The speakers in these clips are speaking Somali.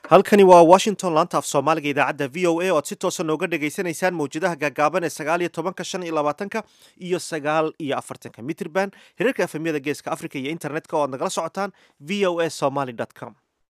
halkani waa washington laanta af soomaaliga idaacadda v o a oo aad si toosa nooga dhagaysanaysaan mawjadaha gaagaaban ee sagaal iyo tobanka shan iyo labaatanka iyo sagaal iyo afartanka mitrban hirarka efemyada geeska africa iyo internetka oo aad nagala socotaan v o a somaly com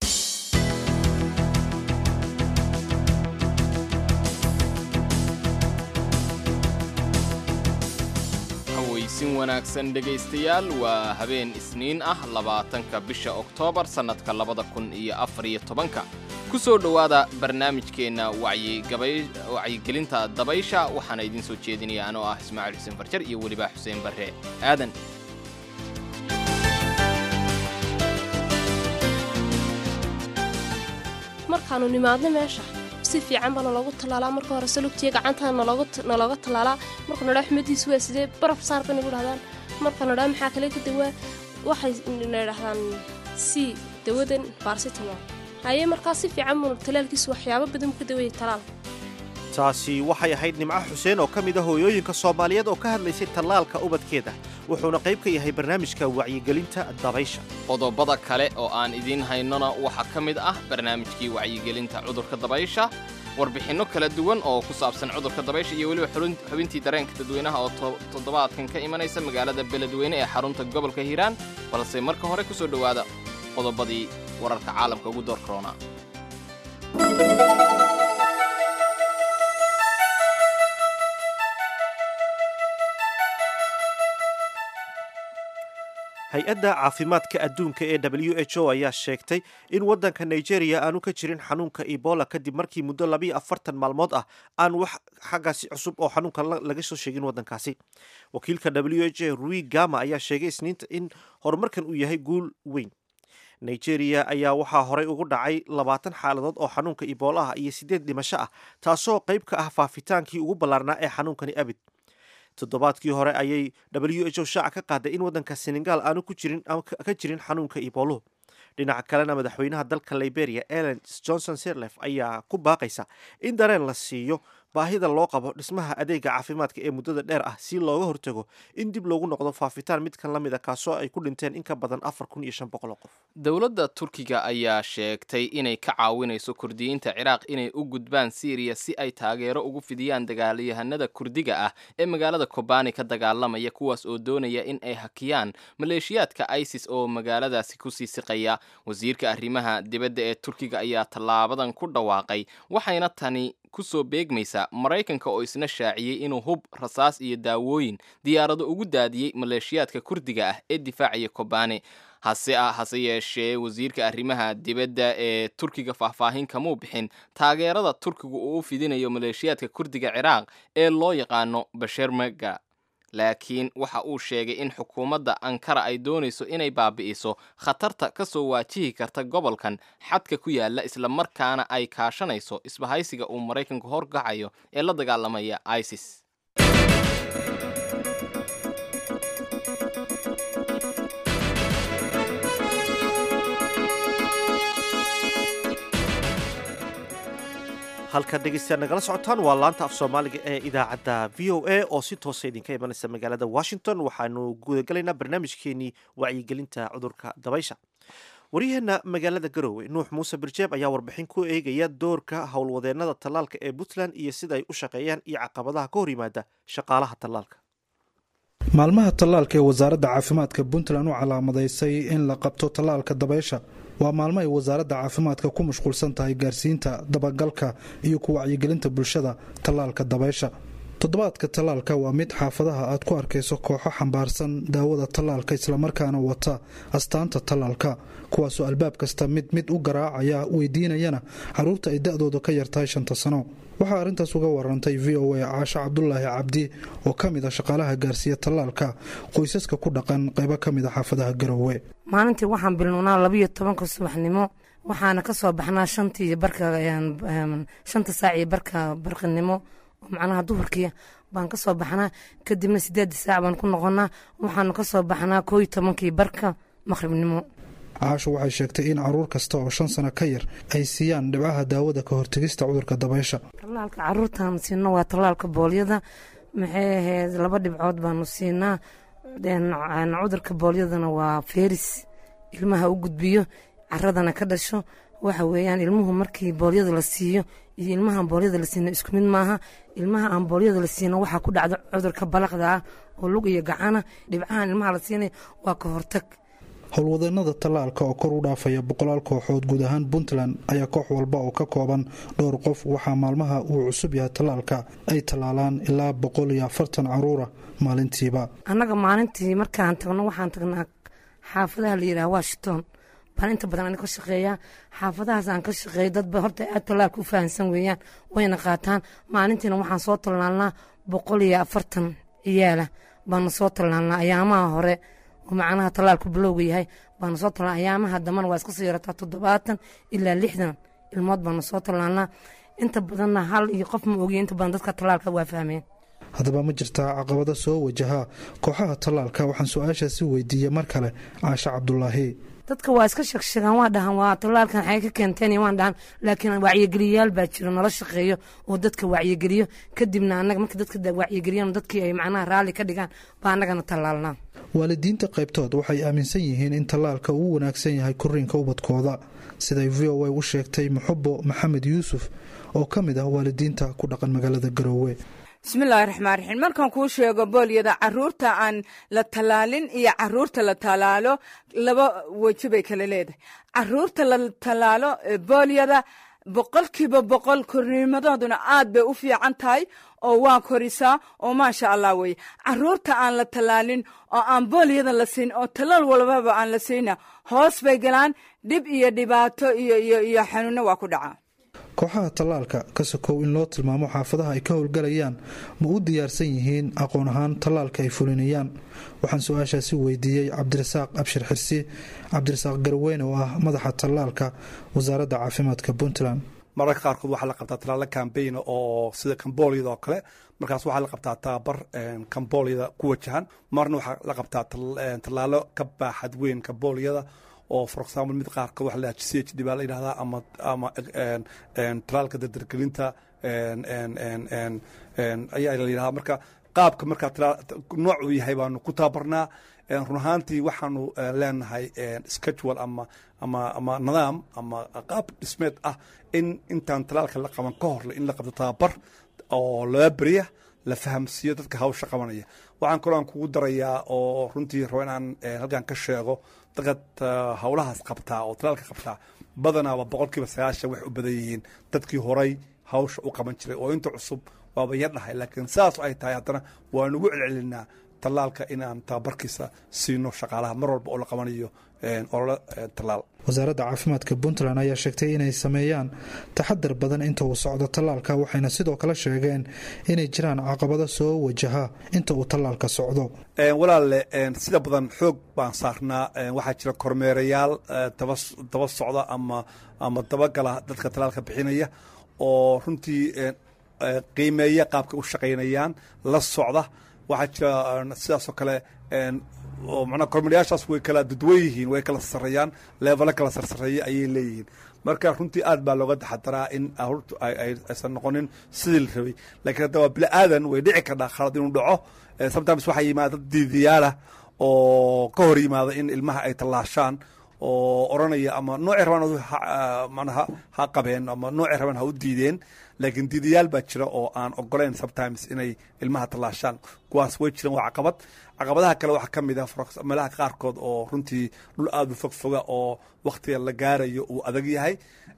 hawaysin wanaagsan dhegaystayaal waa habeen isniin ah labaatanka bisha oktoobar sannadka labada kun iyo afariyo tobanka ku soo dhowaada barnaamijkeenna wacyigelinta dabaysha waxaana idiin soo jeedinaya anoo ah ismaaciil xuseen farjar iyo weliba xuseen barre aadan markaanu nimaadno meesha si fiican baa naloogu tallaalaa marka hore salugtiya gacantaa nalooga tallaalaa marka nadhaa xumadiisu waa sidee baraf saar bay nagu dhahdaan marka nadhaa maxaa kale ka dawaa waxay na dhahdaan si dawadan barsitamo haye markaa si fiican buunu talaalkiisu waxyaabo badan ka dawayay talaal taasi waxay ahayd nimco xuseen oo ka mid a hooyooyinka soomaaliyeed oo ka hadlaysay tallaalka ubadkeeda wuxuuna qayb ka yahay barnaamijka wacyigelinta dabaysha qodobada kale oo aan idiin haynona waxaa ka mid ah barnaamijkii wacyigelinta cudurka dabaysha warbixinno kala duwan oo ku saabsan cudurka dabaysha iyo weliba xubintii dareenka dadweynaha oo toddobaadkan ka imanaysa magaalada beledweyne ee xarunta gobolka hiiraan balse marka hore ku soo dhowaada qodobadii wararka caalamka ugu door korona hay-adda caafimaadka adduunka ee w h o ayaa sheegtay in waddanka nigeria aanu ka jirin xanuunka ebola kadib markii muddo labiyo afartan maalmood ah aan wax xaggaasi cusub oo xanuunka laga soo sheegin waddankaasi wakiilka w h o rui gama ayaa sheegay isniinta in horumarkan uu yahay guul weyn nigeria ayaa waxaa horey ugu dhacay labaatan xaaladood oo xanuunka ebola ah iyo siddeed dhimasho ah taasoo qayb ka ah faafitaankii ugu ballaarnaa ee xanuunkani abid toddobaadkii hore ayay w h o shaaca ka qaaday in waddanka senegal aanu ku jirin ka jirin xanuunka iboluhu dhinaca kalena madaxweynaha dalka liberia ellen johnson sirlef ayaa ku baaqaysa in dareen la siiyo baahida loo qabo dhismaha adeega caafimaadka ee muddada dheer ah si looga hortago in dib loogu noqdo faafitaan midkan la mid a kaasoo ay ku dhinteen in ka badan afar kun iyo shan boqol oo qof dowladda turkiga ayaa sheegtay inay ka caawinayso kurdiyiinta ciraaq inay u gudbaan siiriya si ay taageero ugu fidiyaan dagaalyahanada kurdiga ah ee magaalada kobani ka dagaalamaya kuwaas oo doonaya in ay hakiyaan maleeshiyaadka isis oo magaaladaasi kusii siqaya wasiirka arrimaha dibadda ee turkiga ayaa tallaabadan ku dhawaaqay waxayna tani kusoo beegmaysa maraykanka oo isna shaaciyey inuu hub rasaas iyo daawooyin diyaarado ugu daadiyey maleeshiyaadka kurdiga ah ee difaacaya kobane hase hase yeeshee wasiirka arrimaha dibadda ee turkiga faahfaahin kamuu bixin taageerada turkigu uu u fidinayo maleeshiyaadka kurdiga ciraaq ee loo yaqaano bashermega laakiin waxa uu sheegay in xukuumadda ankara ay doonayso inay baabi'iso khatarta ka soo waajihi karta gobolkan xadka ku yaala islamarkaana ay kaashanayso isbahaysiga uu maraykanku horgacayo ee la dagaalamaya isis halkaad dhegeystayaal nagala socotaan waa laanta af soomaaliga ee idaacadda v o a oo si toosa idinka imanaysa magaalada washington waxaanu gudagalaynaa barnaamijkeenii wacyigelinta cudurka dabaysha waryaheena magaalada garoowe nuux muuse birjeeb ayaa warbixin ku eegaya doorka howlwadeennada tallaalka ee puntland iyo sida ay u shaqeeyaan iyo caqabadaha ka hor yimaada shaqaalaha tallaalka maalmaha tallaalka ee wasaaradda caafimaadka puntland u calaamadaysay in la qabto tallaalka dabaysha waa maalmo ay wasaaradda caafimaadka ku mashquulsan tahay gaarsiinta dabagalka iyo ku wacyigelinta bulshada tallaalka dabaysha toddobaadka tallaalka waa mid xaafadaha aad ku arkayso kooxo xambaarsan daawada tallaalka islamarkaana wata astaanta tallaalka kuwaasoo albaab kasta mid mid u garaacaya weydiinayana caruurta ay da-dooda ka yartahay shanta sano waxaa arrintaas uga warantay v o a caasho cabdulaahi cabdi oo ka mid a shaqaalaha gaarsiiya tallaalka qoysaska ku dhaqan qaybo ka mid a xaafadaha garowe maalintii waxaan bilnownaa labayo tobanka subaxnimo waxaana ka soo baxnaa shantii barka shanta saac iyo barka barqinimo macnaha duhurkii baan kasoo baxnaa kadibna sideeda saac baan ku noqonaa waxaanu kasoo baxnaa koo iyo tobankii barka maqhribnimo caasho waxay sheegtay in caruur kasta oo shan sano ka yar ay siiyaan dhibcaha daawada ka hortegista cudurka dabaysha tallaalka caruurtaan siino waa tallaalka boolyada maxay ahayd laba dhibcood baanu siinaa cudurka boolyadana waa feris ilmaha u gudbiyo caradana ka dhasho waxa weeyaan ilmuhu markii boolyada la siiyo iyo ilmahaan boolyada la siina isku mid maaha ilmaha aan boolyada la siina waxaa ku dhacda cudurka balaqda ah oo lug iyo gacana dhibcahan ilmaha la siinaya waa ka hortag howlwadeenada tallaalka oo kor u dhaafaya boqolaal kooxood guud ahaan puntland ayaa koox walba oo ka kooban dhowr qof waxaa maalmaha uu cusub yahay tallaalka ay tallaalaan ilaa boqol iyo afartan caruura maalintiiba annaga maalintii markaan tagno waxaan tagnaa xaafadaha la yidhaha washington baan inta badan ani ka shaqeeyaa xaafadahaas aan ka shaqeeyo dadba horta aad tallaalka u fahamsan weeyaan wayna qaataan maalintiina waxaan soo tallaalnaa boqol iyo afartan ciyaala baana soo tallaalnaa ayaamaha hore oo macnaha tallaalku bilowga yahay baana soo tallaalna ayaamaha dambana waa iska soo yarataa toddobaatan ilaa lixdan ilmood baana soo tallaalnaa inta badanna hal iyo qof ma ogiya inta badan dadka tallaalka waa fahmeen haddaba ma jirtaa caqabado soo wajaha kooxaha tallaalka waxaan su-aashaasi weydiiyey mar kale caashe cabdulaahi dadka waa iska sheegsheegaan waa dhahan waa tallaalkan xay ka keenteen waan dhahan laakiin wacyigeliyayaal baa jiro nala shaqeeyo oo dadka wacyigeliyo kadibna annaga marka dadka wacyigeliyaan dadkii ay macnaha raalli ka dhigaan baa annagana tallaalnaa waalidiinta qaybtood waxay aaminsan yihiin in tallaalka uu wanaagsan yahay koriinka ubadkooda siday v o a u sheegtay muxubo maxamed yuusuf oo ka mid ah waalidiinta ku dhaqan magaalada garoowe bismillaahi raxmaan raxiim markaan kuu sheego boolyada caruurta aan la tallaalin iyo caruurta la tallaalo laba weji bay kala leedahay caruurta la tallaalo boolyada boqolkiiba boqol korniimadooduna aad bay u fiican tahay oo waa korisaa oo maasha allah weye caruurta aan la tallaalin oo aan boolyada la siin oo tallaal walbaba aan la siina hoos bay galaan dhib iyo dhibaato iyo iyo iyo xanuunno waa ku dhacaa kooxaha tallaalka ka sokow in loo tilmaamo xaafadaha ay ka howlgalayaan ma u diyaarsan yihiin aqoon ahaan tallaalka ay fulinayaan waxaan su-aashaasi weydiiyey cabdirasaaq abshir xirsi cabdirasaaq garweyne oo ah madaxa tallaalka wasaaradda caafimaadka puntland mararka qaarkood waxaa la qabtaa tallaalo kambayn oo sida kambooliyada oo kale markaas waxaa la qabtaa tababar kambooliyada ku wajahan marna waxaa la qabtaa tallaalo ka baaxad weyn kambooliyada oo for example mid qaarkood waxa la c h d baa la yidhahdaa ama ama talaalka dardargelinta ayaa la yidhahdaa marka qaabka markaa nooc uu yahay baanu ku tababarnaa run ahaantii waxaanu leenahay schedule ama ama ama nidaam ama qaab dhismeed ah in intaan talaalka la qaban ka horle in la qabto tababar oo laba beriya la fahamsiiyo dadka hawsha qabanaya waxaan kaloo aan kugu darayaa oo runtii rabo inaan halkan ka sheego dadka howlahaas qabtaa oo talaalka qabtaa badanaaba boqolkiiba sagaashan waxay u badan yihiin dadkii horay hawsha u qaban jiray oo inta cusub waaba yar dhahay laakiin saas ay tahay haddana waanu ugu celcelinaa tallaalka inaan tababarkiisa siino shaqaalaha mar walba oo la qabanayo olole tallaal wasaaradda caafimaadka puntland ayaa sheegtay inay sameeyaan taxadar badan inta uu socdo tallaalka waxayna sidoo kale sheegeen inay jiraan caqabado soo wajaha inta uu tallaalka socdo walaalle sida badan xoog baan saarnaa waxaa jira kormeerayaal daba socda ama ama dabagala dadka tallaalka bixinaya oo runtii qiimeeya qaabka u shaqaynayaan la socda waxaa jira sidaasoo kale manaa kormeerayaashaas way kala dadwan yihiin way kala sarreeyaan leevalo kala sarsareeya ayay leeyihiin marka runtii aad baa looga taxadaraa in aruurtu aysan noqonin sidii la rabay lakiin hadda waa bili aadan way dhici kardhaa khalad inuu dhaco sometimes waxaa yimaada dad diidiyaalah oo ka hor yimaada in ilmaha ay tallaashaan oo oranaya ama noocay rabaan manaha ha qabeen ama noocay rabaan ha u diideen laakiin diidayaal baa jira oo aan ogoleyn sometimes inay ilmaha tallaashaan kuwaas way jiraan waa caqabad caqabadaha kale waxaa ka mid ah meelaha qaarkood oo runtii dhul aada u fogfoga oo wakhtiga la gaarayo uu adag yahay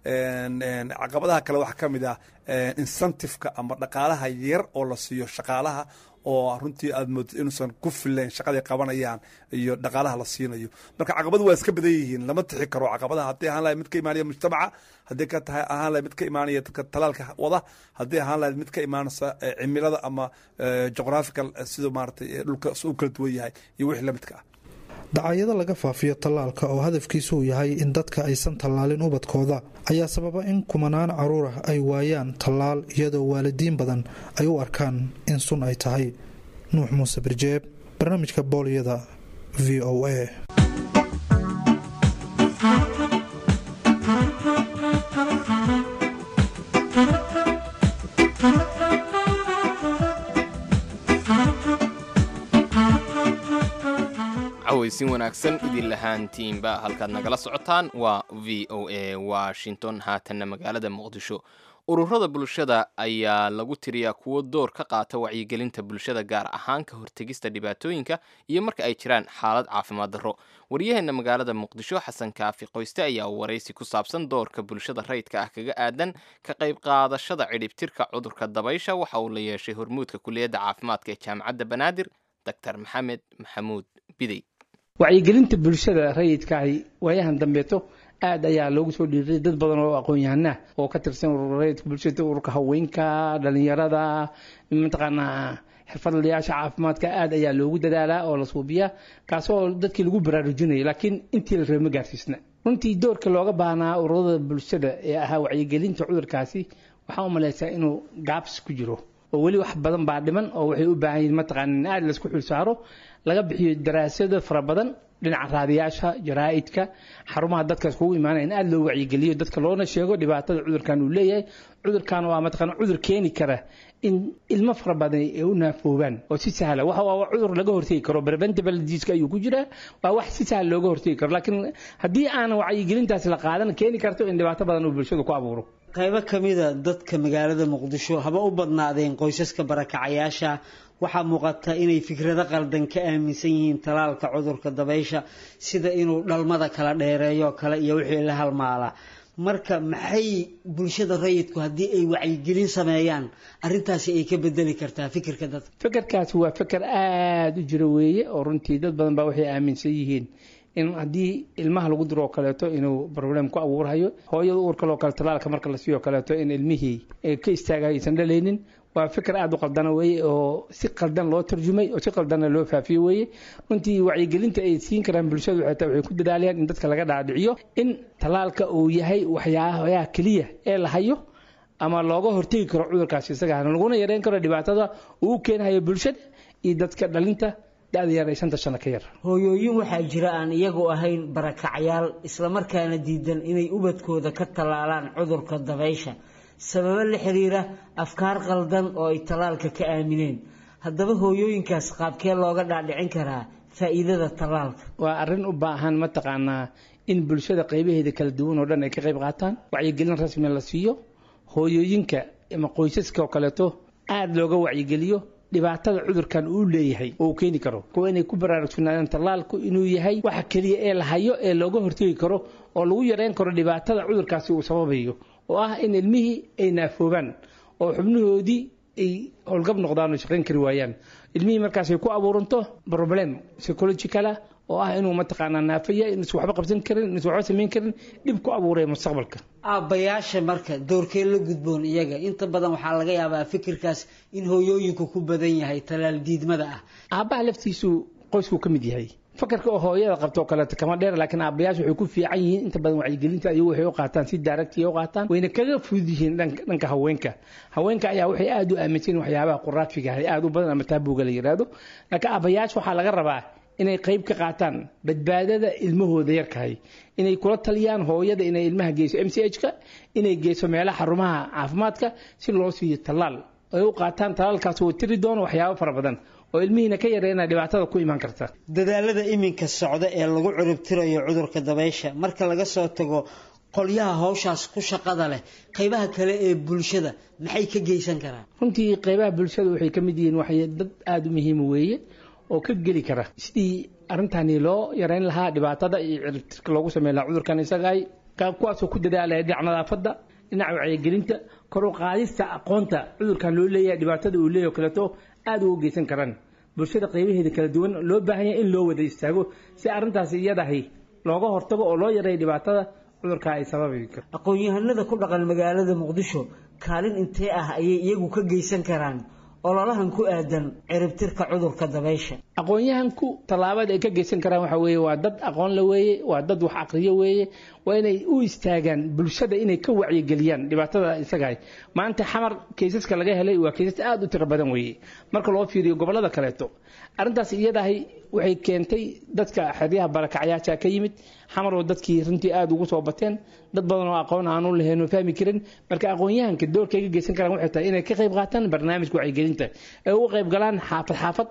caqabadaha kale waxaa ka mid ah incentiveka ama dhaqaalaha yar oo la siiyo shaqaalaha oo runtii aad moodid inuusan ku filayn shaqaday qabanayaan iyo dhaqaalaha la siinayo marka caqabadu waa iska badan yihiin lama tixi karo caqabadaha haddii ahaan lahayd mid ka imaanaya mujtamaca haddii ka tahay ahaan lahayd mid ka imaanaya dadka talaalka wada haddii ahaan lahayd mid ka imaanaysa cimilada ama geographical siduu maaratay dhulka u kala duwan yahay iyo wixii lamidka ah dacaayado laga faafiyo tallaalka oo hadafkiisu uu yahay in dadka aysan tallaalin ubadkooda ayaa sababa in kumanaan caruur ah ay waayaan tallaal iyadoo waalidiin badan ay u arkaan in sun ay tahay nuux muuse birjeeb barnaamijka boolyada v o a cawaysin wanaagsan idin lahaantiinba halkaad nagala socotaan waa v o a washington haatanna magaalada muqdisho ururada bulshada ayaa lagu tiriyaa kuwo door ka qaata wacyigelinta bulshada gaar ahaan ka hortegista dhibaatooyinka iyo marka ay jiraan xaalad caafimaad darro waryaheena magaalada muqdisho xasan kaafi qoyste ayaa waraysi ku saabsan doorka bulshada rayidka ah kaga aadan ka qayb qaadashada cidhibtirka cudurka dabaysha waxa uu la yeeshay hormuudka kuliyadda caafimaadka ee jaamacadda banaadir dr maxamed maxamuud bidey wacyigelinta bulshada rayidkaahi waayahan dambeeto aad ayaa loogu soo dhiiray dad badan oo aqoon-yahanah oo ka tirsan urur rayidka bulshada ururka haweenka dhalinyarada mataqaanaa xirfadlayaasha caafimaadka aad ayaa loogu dadaalaa oo la suubiyaa kaasoo dadkii lagu baraarujinaya laakiin intii la raba ma gaarsiisna runtii doorka looga baahnaa ururada bulshada ee ahaa wacyigelinta cudurkaasi waxaa u malaysaa inuu gaabs ku jiro oo weli wax badan baa dhiman oo waxay u baahan yihin mataqaana in aad laisku xilsaaro laga bixiyo daraasado fara badan dhinaca raadiyaasha jaraa'idka xarumaha dadkaas kugu imaanaya in aad loo wacyigeliyo dadka loona sheego dhibaatada cudurkan uu leeyahay cudurkan waa mataqaana cudur keeni kara in ilmo fara badan ay u naafoobaan oo si sahla waxa waa cudur laga hortegi karo preventable disease ayuu ku jiraa waa wax si sahla looga hortegi karo laakiin haddii aan wacyigelintaas la qaadan keeni karto in dhibaato badan uu bulshadu ku abuuro qaybo ka mida dadka magaalada muqdisho haba u badnaadeen qoysaska barakacayaasha waxaa muuqata inay fikrado qaldan ka aaminsan yihiin talaalka cudurka dabaysha sida inuu dhalmada kala dheereeyo kale iyo wixii la halmaala marka maxay bulshada rayidku haddii ay wacyigelin sameeyaan arintaasi ay ka bedeli kartaa fikirka dadka fikirkaasi waa fikir aada u jira weeye oo runtii dad badan baa waxay aaminsan yihiin in haddii ilmaha lagu diro oo kaleeto inuu problem ku abuurhayo hooyada uur kaloo kale talaalka marka la siiyo kaleeto in ilmihii ka istaagayo aysan dhalaynin waa fikir aada u qaldana weeye oo si qaldan loo tarjumay oo si qaldanna loo faafiyo weeye runtii wacyigelinta ay siin karaan bulshadu xitaa waxay ku dadaalayaan in dadka laga dhaadhiciyo in talaalka uu yahay waxyaabaha keliya ee la hayo ama looga hortegi karo cudurkaasi isaga laguna yareyn karo dhibaatada uu u keenhayo bulshada iyo dadka dhalinta da-da yar ee shanta sano ka yar hooyooyin waxaa jira aan iyagu ahayn barakacyaal islamarkaana diidan inay ubadkooda ka tallaalaan cudurka dabaysha sababo la xiriira afkaar qaldan oo ay tallaalka ka aamineen haddaba hooyooyinkaas qaabkee looga dhaadhicin karaa faa'iidada tallaalka waa arrin u baahan mataqaanaa in bulshada qaybaheeda kala duwan oo dhan ay ka qayb qaataan wacyigelin rasmi la siiyo hooyooyinka ama qoysaska oo kaleeto aada looga wacyigeliyo dhibaatada cudurkan uu leeyahay oo uu keeni karo kuwa inay ku baraarugsunaadaan tallaalku inuu yahay waxa keliya ee la hayo ee looga hortegi karo oo lagu yareyn karo dhibaatada cudurkaasi uu sababayo oo ah in ilmihii ay naafoobaan oo xubnahoodii ay howlgab noqdaan oo shaqayn kari waayaan ilmihii markaas ay ku abuuranto problem psychologicala oo ah inuu mataqaanaa naafaya inuusan waxba qabsan karin inuusan waxba samayn karin dhib ku abuuraya mustaqbalka aabbayaasha marka doorkee la gudboon iyaga inta badan waxaa laga yaabaa fikirkaas in hooyooyinku ku badan yahay talaal diidmada ah aabbaha laftiisu qoysku ka mid yahay fakarka oo hooyada qabto oo kaleeto kama dheer laakiin aabbayaashu waxay ku fiican yihiin inta badan wacyigelinta ayagu waxay u qaataan si daaragtiya u qaataan wayna kaga fudud yihiin dhanka haweenka haweenka ayaa waxay aada u aaminsan yihin waxyaabaha quraafiga ah aada u badan ama taabuuga la yiraahdo laakiin aabbayaasha waxaa laga rabaa inay qayb ka qaataan badbaadada ilmahooda yarkahay inay kula taliyaan hooyada inay ilmaha geyso m c h ka inay geyso meelaha xarumaha caafimaadka si loo siiyo tallaal ay u qaataan tallaalkaas oo tiri doono waxyaabo fara badan oo ilmihiina ka yareena dhibaatada ku imaan karta dadaalada iminka socda ee lagu ciribtirayo cudurka dabaysha marka laga soo tago qolyaha hawshaas ku shaqada leh qaybaha kale ee bulshada maxay ka geysan karaan runtii qaybaha bulshada waxay ka mid yihiin waxay dad aada u muhiima weeye oo ka geli kara sidii arrintani loo yareyn lahaa dhibaatada iyo ciribtirka loogu sameyn lahaa cudurkan isagaay kuwaasoo ku dadaalaya dhinaca nadaafadda dhinaca wacyigelinta kor u qaadista aqoonta cudurkan loo leeyahay dhibaatada uu leeyahay o kaleeto aada uga geysan karaan bulshada qaybaheeda kala duwan loo baahan yahay in loo wada istaago si arrintaasi iyadahay looga hortago oo loo yareeyo dhibaatada cudurka ay sababi karto aqoon-yahanada ku dhaqan magaalada muqdisho kaalin intee ah ayay iyagu ka geysan karaan ololahan ku aadan ciribtirka cudurka dabaysha aqoon-yahanku tallaabada ay ka geysan karaan waxa weeye waa dad aqoon la weeye waa dad wax aqriyo weeye waa inay u istaagaan bulshada inay ka wacyigeliyaan dhibaatada isagahay maanta xamar kaysaska laga helay waa kaysas aada u tiro badan weeye marka loo fiiriyo gobollada kaleeto arrintaas iyadahay waxay keentay dadka xeryaha barakacyaasha ka yimid xamar oo dadkii runtii aada ugu soo bateen dad badan oo aqoon aanu lahayn oo fahmi karin marka aqoon-yahanka doorkay ka geysan karaan waxay tahay inay ka qayb qaataan barnaamijka wacyigelinta ay uga qayb galaan xaafad xaafad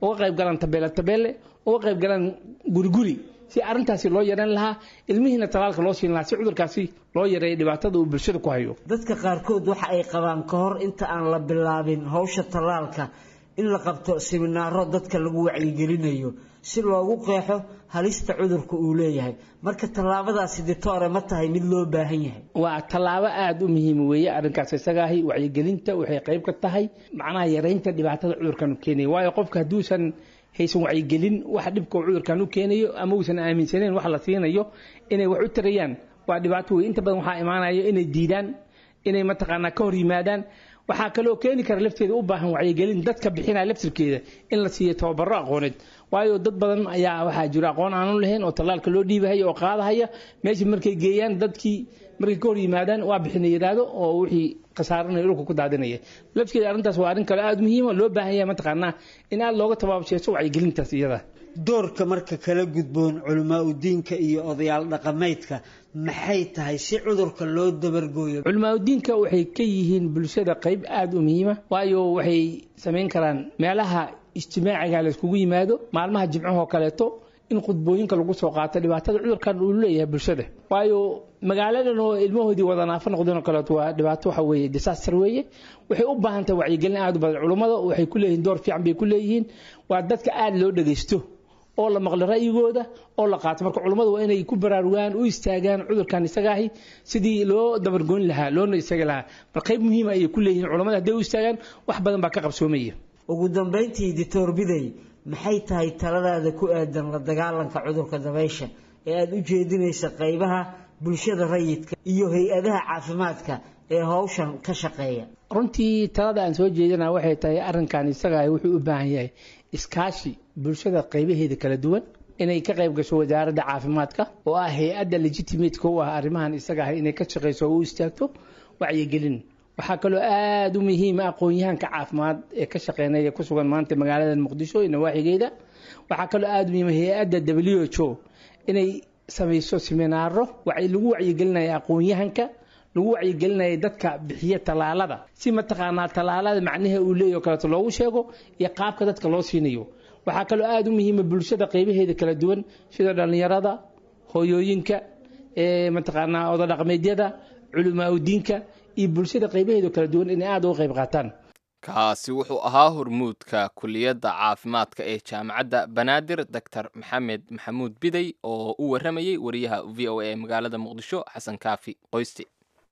uga qayb galaan tabeele tabeele uga qayb galaan guriguri si arrintaasi loo yareyn lahaa ilmihiina talaalka loo siin lahaa si cudurkaasi loo yareeyo dhibaatada uu bulshada ku hayo dadka qaarkood waxa ay qabaan ka hor inta aan la bilaabin howsha tallaalka in la qabto siminaaro dadka lagu wacyigelinayo si loogu qeexo halista cudurka uu leeyahay marka tallaabadaasi ditoore ma tahay mid loo baahan yahay waa tallaabo aada u muhiim weeye arrinkaas isagaahi wacyigelinta waxay qayb ka tahay macnaha yareynta dhibaatada cudurkan u keenaya waayo qofka hadduusan haysan wacyigelin waxa dhibka uu cudurkan u keenayo ama uusan aaminsaneyn wax la siinayo inay wax u tarayaan waa dhibaato wey inta badan waxaa imaanaya inay diidaan inay mataqaanaa ka hor yimaadaan waxaa kaloo keeni kara lafteeda u baahan wacyigelin dadka bixinaya laftirkeeda in la siiyo tababaro aqooneed waayo dad badan ayaa waxaa jira aqoon aanu lahayn oo tallaalka loo dhiibahaya oo qaadahaya meesha markay geeyaan dadkii markay ka hor yimaadaan waa bixina yidhaahdo oo wixii khasaaranaya dhulka ku daadinaya lafteeda arrintaas waa arrin kale aada muhiima loo baahan yahay mataqaanaa in aada looga tabaabsheeso wacyigelintaas iyada doorka marka kala gudboon culamaa udiinka iyo odayaal dhaqameedka maxay tahay si cudurka loo dabargooyo culimaadudiinka waxay ka yihiin bulshada qayb aada u muhiima waayo waxay samayn karaan meelaha ijtimaaciga layskugu yimaado maalmaha jimcahoo kaleeto in khudbooyinka lagu soo qaato dhibaatada cudurkan uu leeyahay bulshada waayo magaaladan oo ilmahoodii wada naafo noqdeen oo kaleeto waa dhibaato waxa weeye disaster weeye waxay u baahan tahay wacyigelin aada u badan culummada waxay ku leeyihiin door fiican bay ku leeyihiin waa dadka aada loo dhagaysto oo la maqlo ra'yigooda oo la qaato marka culummadu waa inay ku baraarugaan u istaagaan cudurkan isagaahi sidii loo dabargoyn lahaa loona istagi lahaa mar qayb muhiima ayay ku leeyihiin culummada hadday u istaagaan wax badan baa ka qabsoomaya ugu dambayntii dictor biday maxay tahay taladaada ku aadan la dagaalanka cudurka dabaysha ee aada u jeedinaysa qaybaha bulshada rayidka iyo hay-adaha caafimaadka ee howshan ka shaqeeya runtii talada aan soo jeedina waxay tahay arrinkan isagaah wuxuu u baahan yahay iskaashi bulshada qaybaheeda kala duwan inay ka qayb gasho wasaaradda caafimaadka oo ah hay-adda legitimateka u ah arrimahan isagaah inay ka shaqeyso oo u istaagto wacyigelin waxaa kaloo aada u muhiima aqoon-yahanka caafimaad ee ka shaqeynaya ku sugan maanta magaalada muqdisho iyo nawaaxigeeda waxaa kaloo aada u muhiima hay-adda w h o inay samayso siminaaro lagu wacyigelinaya aqoon-yahanka lagu wacyigelinaya dadka bixiya tallaalada si mataqaanaa tallaalada macnaha uu leeyahy o kaleeto loogu sheego iyo qaabka dadka loo siinayo waxaa kaloo aada u muhiima bulshada qaybaheeda kala duwan sida dhallinyarada hooyooyinka mataqaanaa odadhaqmeedyada culamaa udiinka iyo bulshada qaybaheeda kala duwan inay aada uga qayb qaataan kaasi wuxuu ahaa hormuudka kuliyadda caafimaadka ee jaamacadda banaadir doctor maxamed maxamuud biday oo u warramayey wariyaha v o a ee magaalada muqdisho xasan kaafi qoysti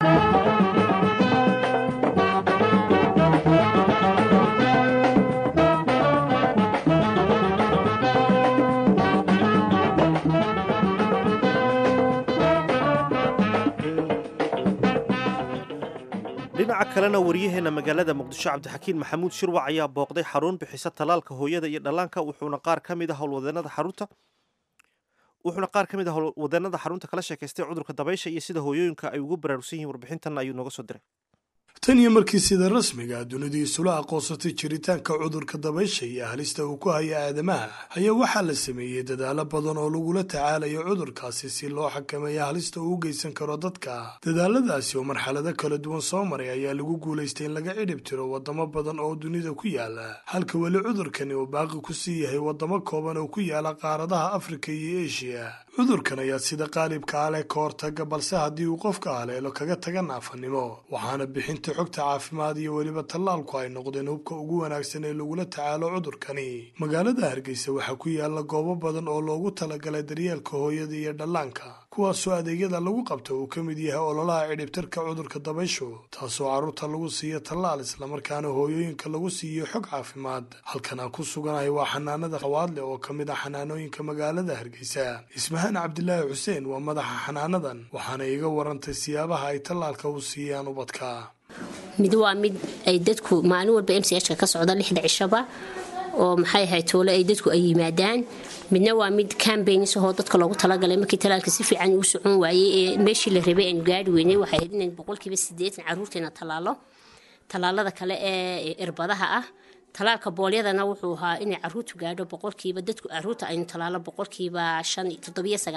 dhinaca kalena waryaheena magaalada muqdisho cabdixakiin maxamuud shirwac ayaa booqday xarun bixisa tallaalka hooyada iyo dhallaanka wuxuuna qaar ka mid a howlwadeenada xarunta wuxuuna qaar ka mid a howlwadeenada xarunta kala sheekaystay cudurka dabaysha iyo sida hooyooyinka ay ugu baraarugsan yihiin warbixintan ayuu nooga soo diray tan iyo markii sida rasmiga dunidu isula aqoonsatay jiritaanka cudurka dabaysha iyo halista uu ku haya aadamaha ayaa waxaa la sameeyey dadaalo badan oo lagula tacaalayo cudurkaasi si loo xakameeya halista uu u geysan karo dadka dadaaladaasi oo marxalado kala duwan soo maray ayaa lagu guulaystay in laga cidhib tiro wadamo badan oo dunida ku yaala halka weli cudurkani uu baaqi ku sii yahay wadamo kooban oo ku yaala qaaradaha afrika iyo eshiya cudurkan ayaa sida qaalibka ah leh ka hortaga balse haddii uu qofka haleelo kaga taga naafanimo waxaana bixinta xogta caafimaad iyo weliba tallaalku ay noqdeen hubka ugu wanaagsan ee lagula tacaalo cudurkani magaalada hargeysa waxaa ku yaala goobo badan oo loogu talagalay daryeelka hooyada iyo dhallaanka kuwaasoo adeegyada lagu qabto uu ka mid yahay ololaha cidhibtirka cudurka dabayshu taasoo carruurta lagu siiyo tallaal islamarkaana hooyooyinka lagu siiyo xog caafimaad halkan aan ku suganahay waa xanaanada qawaadle oo ka mid ah xanaanooyinka magaalada hargeysa ismahaan cabdilaahi xuseen waa madaxa xanaanadan waxaana iga warantay siyaabaha ay tallaalka u siiyaan ubadka mid waa mid ay dadku maalin walba m c h ka ka socda lixda cishaba oo maxay ahayd toole ay dadku ay yimaadaan midna waa mid cambaigns ahoo dadka loogu talagalay markii talaalka si fiican uu socon waayey ee meeshii la rabay aynu gaari weynay waxay ahayd inayn boqolkiiba siddeetan carruurteena tallaalo tallaalada kale ee irbadaha ah talaalka boolyadana wuxuu ahaa inay caruurtu gaadho boqolkiiba dadku caruurta aynu talaalo boqolkiiba shan toddobiyo sagaashan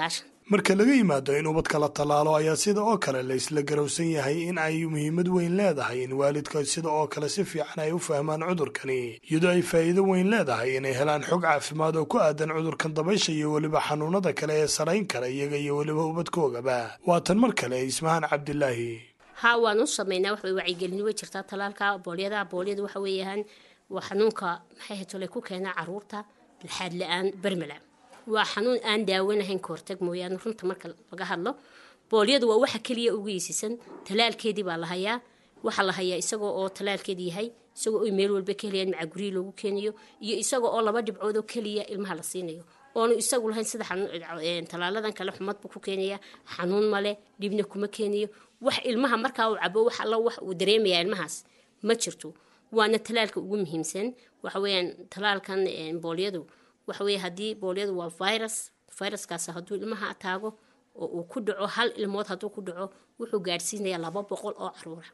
marka laga yimaado in ubadka la tallaalo ayaa sida oo kale la isla garowsan yahay in ay muhiimad weyn leedahay in waalidka sida oo kale si fiican ay u fahmaan cudurkani iyadoo ay faa'iido weyn leedahay inay helaan xog caafimaad oo ku aadan cudurkan dabaysha iyo weliba xanuunada kale ee sarayn kara iyaga iyo weliba ubadkoogaba waa tan mar kale ismahaan cabdilaahi haa waan u sameynaa wax way wacyigelin way jirtaa talaalka boolyada boolyada waxa weeyaan waa xanuunka maxay hatole ku keenaa caruurta laxaad la-aan bermala waa xanuun aan daawanahayn ka hortag mooyaane runta marka laga hadlo boolyadu waa waxa keliya ugu iisisan talaalkeedii baa la hayaa waxaa la hayaa isagoo oo talaalkeedi yahay isagoo oy meel walba ka helayaan macaa gurihii loogu keenayo iyo isagoo oo laba dhibcood oo keliya ilmaha la siinayo oonu isagu lahayn sida talaaladan kale xumad buu ku keenaya xanuun male dhibna kuma keenayo wax ilmaha markaa uu cabo wax alla wax uu dareemaya ilmahaas ma jirto waana talaalka ugu muhiimsan waxa weeyaan talaalkan boolyadu waxa weeye haddii boolyadu waa virus viruskaas hadduu ilmaha taago oo uu ku dhaco hal ilmood hadduu ku dhaco wuxuu gaadhsiinayaa laba boqol oo caruura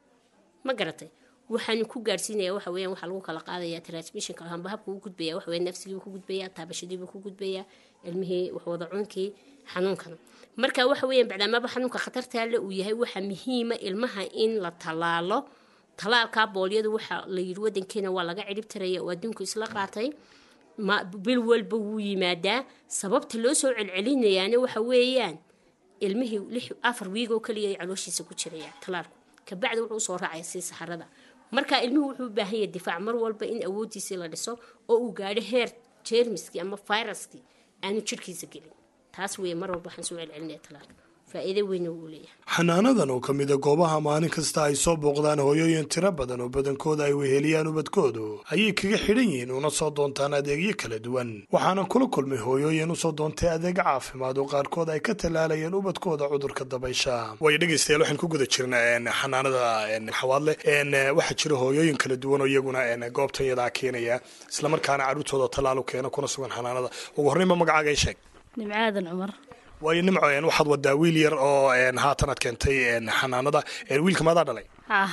ma garatay waxaanu ku gaadhsiinaya waxa weeyaan waxaa lagu kala qaadaya transmissionka hamba habka u gudbaya waxa weeye nafsigiibuu ku gudbaya taabashadiibuu ku gudbaya ilmihii waxwada cunkii xanuunkana marka waxa weeyaan bacdaamaba xanuunka khatartaale uu yahay waxaa muhiima ilmaha in la tallaalo talaalka boolyadu waxa la yidhi wadankeena waa laga cirib taraya oo adduunku isla qaatay ma bil walba wuu yimaadaa sababta loo soo celcelinayaana waxa weeyaan ilmihii lix afar wiig oo kaliya ay calooshiisa ku jiraya talaalku kabacdi wuxuu usoo raacaya sii saxarada marka ilmuhu wuxuu u baahan yahay difaac mar walba in awooddiisii la dhiso oo uu gaadho heer jeermiskii ama viruskii aanu jirhkiisa gelin taas weeye mar walba waxaan soo celcelinaya talaalka faa'iido weyn uu leeyahay xanaanadan oo ka mida goobaha maalin kasta ay soo booqdaan hooyooyin tiro badan oo badankooda ay weheliyaan ubadkoodu ayay kaga xidhan yihiin una soo doontaan adeegyo kala duwan waxaana kula kulmay hooyooyin usoo doontay adeeg caafimaad oo qaarkood ay ka tallaalayeen ubadkooda cudurka dabaysha way dhegaystayaal waxaan ku guda jirna xanaanada xawaadle waxaa jira hooyooyin kala duwan oo iyaguna goobtan yadaa keenaya islamarkaana carruurtooda tallaal u keena kuna sugan xanaanada ugu horreynba magacaaga i sheeg nimcaadan cumar waayo nimco waxaad wadaa wiil yar oo haatan aad keentay xanaanada wiilka maadaa dhalay ah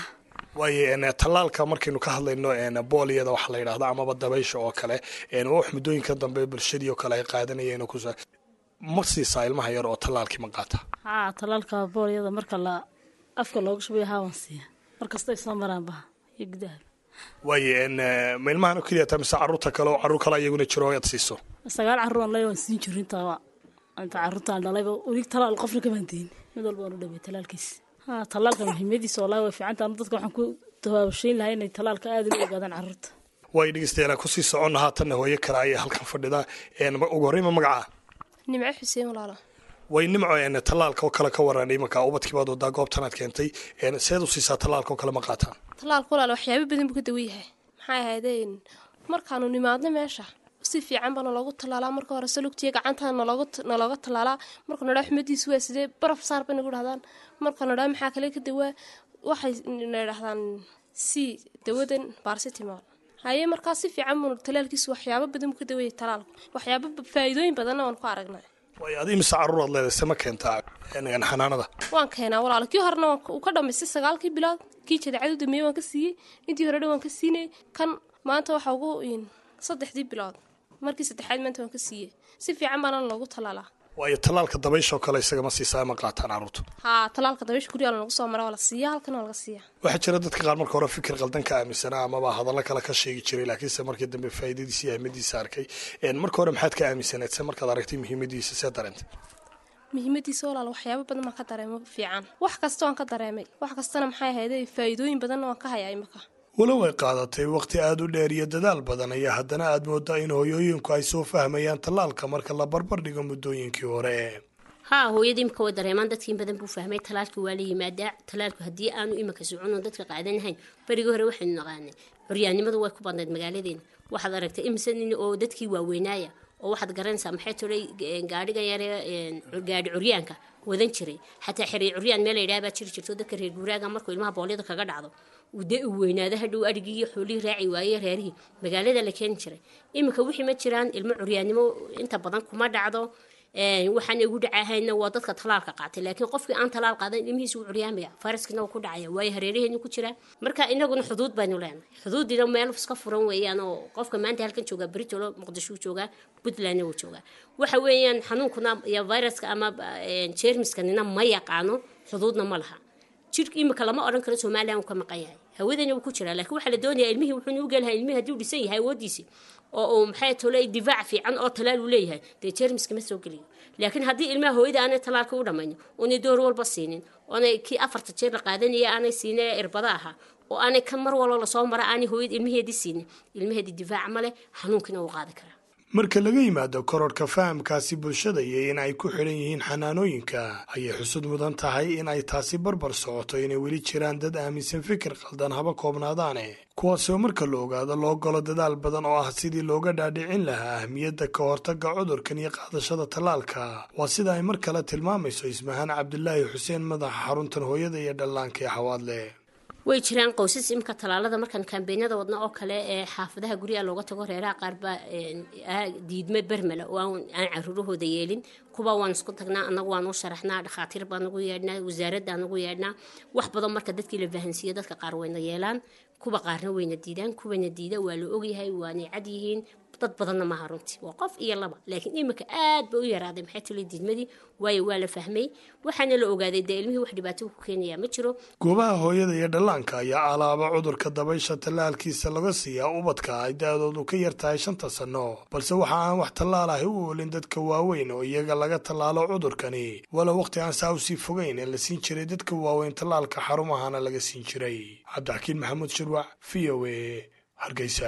waayo tallaalka markaynu ka hadlayno booliyada waxaa la yidhahda amaba dabaysha oo kale wax muddooyinka dambe bulshadii oo kale ay qaadanayeen kus ma siisaa ilmaha yar oo tallaalkii ma qaata haa talaalka boolyada marka la afka looga shubayo haawan siiya markastay soo maraan baha iyo gudaha waayo ma ilmahan oo keliya taa mise carruurta kale oo carruur kale iyaguna jiro aad siiso sagaal carruur aan leeyahay waan siin jirin intaa inta carruurtaan dhalayba weli talaal qofna kamaan deyn mid walba waan u dhawey talaalkiisa ha talaalka muhiimadiisa wallahi way fiican tahay dadka waxaan ku tabaabashayn lahaa inay talaalka aad u ogaadaan carruurta way dhegeystayaal kusii soconna haatanna hooyo kale ayaa halkan fadhida ugu horreyn ma magacaa nimco xuseen walaalo way nimco tallaalka oo kale ka waran imanka ubadkii baad wadaa goobtan aad keentay seed u siisaa tallaalka oo kale ma qaataan tallaalka walaalo waxyaabo badan buu ka dawan yahay maxay ahaydeen markaanu nimaadno meesha si fiican baa naloogu tallaalaa marka hore salugtiya gacantaa nalooga tallaalaa marka nadhaa xumadiisu waa sidee baraf saar bay nagu dhahdaan marka nadhaa maxaa kale ka dawaa waxay na dhahdaan si dawadan barsitimal haye markaa si fiican buu talaalkiisu waxyaabo badan buu ka dawayay talaalku waxyaabo faa'iidooyin badanna waan ku aragnay way adi mise carruur aad leedahay se ma keentaa xanaanada waan keenaa walaalo kii horena uu ka dhamaystay sagaalkii bilood kii jadeecadu dameeyey waan ka siiyey intii hore dhan waan ka siinay kan maanta waxa ugu saddexdii bilood markii saddexaad maanta waan ka siiyey si fiican baana loogu tallaalaa waayo tallaalka dabaysha oo kale isagama siisaa ma qaataan carruurtu haa tallaalka dabaysha guryaha lanagu soo mara waa la siiya halkan waa laga siiya waxaa jira dadka qaar marka hore fikir qaldan ka aaminsanaa amaba hadallo kale ka sheegi jiray laakiinse markii dambe faa'iidadiisa iyo ahmadiisa arkay marka hore maxaad ka aaminsanayd se markaad aragtay muhiimadiisa see dareentay muhiimadiisa walaal waxyaabo badan baan ka dareemo fiican wax kasta waan ka dareemay wax kastana maxay ahayd faa'iidooyin badanna waan ka hayaa imaka walow ay qaadatay wakhti aada u dheer iyo dadaal badan ayaa haddana aad moodaa in hooyooyinku ay soo fahmayaan tallaalka marka la barbar dhigo muddooyinkii hore haa hooyada imika way dareemaan dadkiin badan buu fahmay talaalkii waa la yimaadaa talaalku haddii aanu imika socono dadka qaadanahayn berigii hore waxaynu naqaanay curyaannimadu way ku badnayd magaaladeena waxaad aragtay imise nin oo dadkii waaweynaaya oo waxaad garanaysaa maxay tolay gaadhigan yare gaadhi curyaanka wadan jiray xataa xiriir curyaan meel layidhaha baa jiri jirto dadka reer guuraaga markuu ilmaha boolyada kaga dhacdo uu dee u weynaado hadhow adhigii iyo xoolihii raaci waayey reerihii magaalada la keeni jiray iminka wixii ma jiraan ilmo curyaannimo inta badan kuma dhacdo waxaan igu dhacahayna waa dadka talaalka qaatay laakiin qofkii aan talaal qaadan ilmihiisa wuu curyaamaya fayraskina wuu ku dhacaya waayo hareeraheenu ku jira marka inaguna xuduud baynu leenahay xuduudina meel iska furan weeyaan oo qofka maanta halkan joogaa britolo muqdisho joogaa puntlandna wuu joogaa waxa weeyaan xanuunkuna iyo viruska ama jeermiskanina ma yaqaano xuduudna ma laha jirka imika lama odhan karo somalilan uu ka maqan yahay hawadana wuu ku jiraa laakiin waxaa la doonayaa ilmihii wuxuu nugu gelahay ilmihii haddii uu dhisan yahay awoodiisii oo uu maxay tole difaac fiican oo talaal uu leeyahay dee jeermiska ma soo geliyo laakiin haddii ilmaha hooyada aanay talaalka u dhammaynin oonay door walba siinin oonay kii afarta jeer la qaadanaya aanay siinin ee irbada ahaa oo aanay kan mar walba lasoo mara aanay hooyada ilmaheedii siinin ilmaheedii difaac ma leh xanuunkina wuu qaadi karaa marka laga yimaado kororhka fahamkaasi bulshada iyo in ay ku xidhan yihiin xanaanooyinka ayay xusud mudan tahay in ay taasi barbar socoto inay weli jiraan dad aaminsan fikir qaldan haba koobnaadaane kuwaasoo marka la ogaado loo galo dadaal badan oo ah sidii looga dhaadhicin lahaa ahmiyadda ka hortagga cudurkan iyo qaadashada tallaalka waa sida ay mar kale tilmaamayso ismahaan cabdilaahi xuseen madaxa xaruntan hooyada iyo dhallaanka ee xawaadle way jiraan qoysas imika talaalada markaan kaambeenyada wadna oo kale ee xaafadaha guryaha looga tago reeraha qaar baa diidme bermela oo aan caruurahooda yeelin kuwa waan isku tagnaa anagu waan u sharaxnaa dhakhaatiir baan ugu yeedhnaa wasaaradda aan ugu yeedhnaa wax badan marka dadkii la fahansiiyo dadka qaar wayna yeelaan kuwa qaarna wayna diidaan kuwana diida waa la ogyahay waanay cad yihiin dad badanna maaha runtii waa qof iyo laba laakiin imika aad ba u yaraaday maxay tuli diidmadii waayo waa la fahmay waxaana la ogaaday dee ilmihii wax dhibaato ku keenaya ma jiro goobaha hooyada iyo dhallaanka ayaa alaaba cudurka dabaysha tallaalkiisa laga siiyaa ubadka ay da-doodu ka yar tahay shanta sanno balse waxa aan wax tallaal ahi u oolin dadka waaweyn oo iyaga laga tallaalo cudurkani walow wakhti aan saa usii fogeyn ee la siin jiray dadka waaweyn tallaalka xarumahana laga siin jiray cabdixakiin maxamuud shirwac v o a hargeysa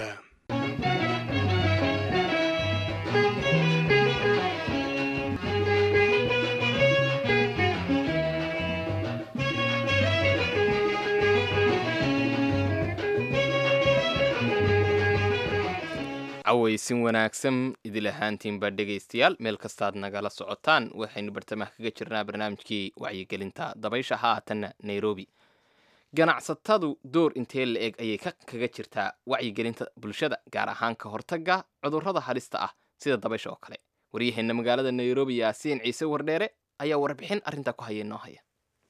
cawaysin wanaagsan idil ahaantiinba dhegaystayaal meel kastaad nagala socotaan waxaynu bartamaha kaga jirnaa barnaamijkii wacyigelinta dabaysha haatanna nairobi ganacsatadu door intee la eg ayay kaga jirtaa wacyigelinta bulshada gaar ahaan ka hortagga cudurrada halista ah sida dabaysha oo kale waryaheena magaalada nairobi yaasiin ciise wardheere ayaa warbixin arrintaa ku haya noo haya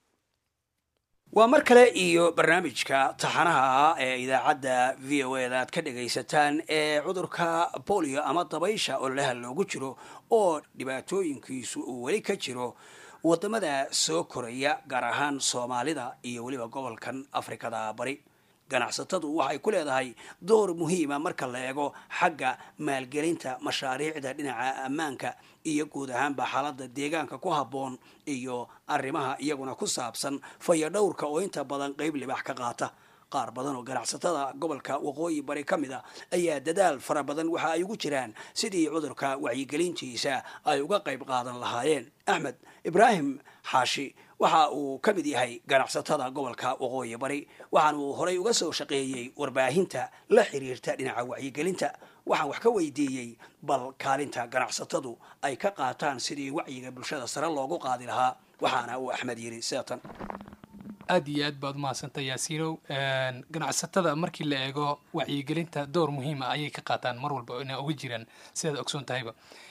waa mar kale iyo barnaamijka taxanaha ee idaacadda v o eda aad ka dhagaysataan ee cudurka bolio ama dabaysha ololaha loogu jiro oo dhibaatooyinkiisu uu weli ka jiro wadamada soo koraya gaar ahaan soomaalida iyo weliba gobolkan afrikada bari ganacsatadu waxay ku leedahay door muhiima marka la eego xagga maalgelinta mashaariicda dhinaca ammaanka iyo guud ahaanba xaalada deegaanka ku habboon iyo arrimaha iyaguna ku saabsan fayadhowrka oo inta badan qeyb libax ka qaata qaar badan oo ganacsatada gobolka waqooyi bari ka mid a ayaa dadaal fara badan waxa ay ugu jiraan sidii cudurka wacyigelintiisa ay uga qayb qaadan lahaayeen axmed ibraahim xaashi waxa uu ka mid yahay ganacsatada gobolka waqooyi bari waxaana uu horay uga soo shaqeeyey warbaahinta la xiriirta dhinaca wacyigelinta waxaan wax ka weydiiyey bal kaalinta ganacsatadu ay ka qaataan sidii wacyiga bulshada sare loogu qaadi lahaa waxaana uu axmed yiri sidatan aad iyo aad baad umahadsanta yaasiinow ganacsatada markii la eego wacyigelinta door muhiima ayay ka qaataan mar walba inay uga jiraan sidaad ogsoon tahayba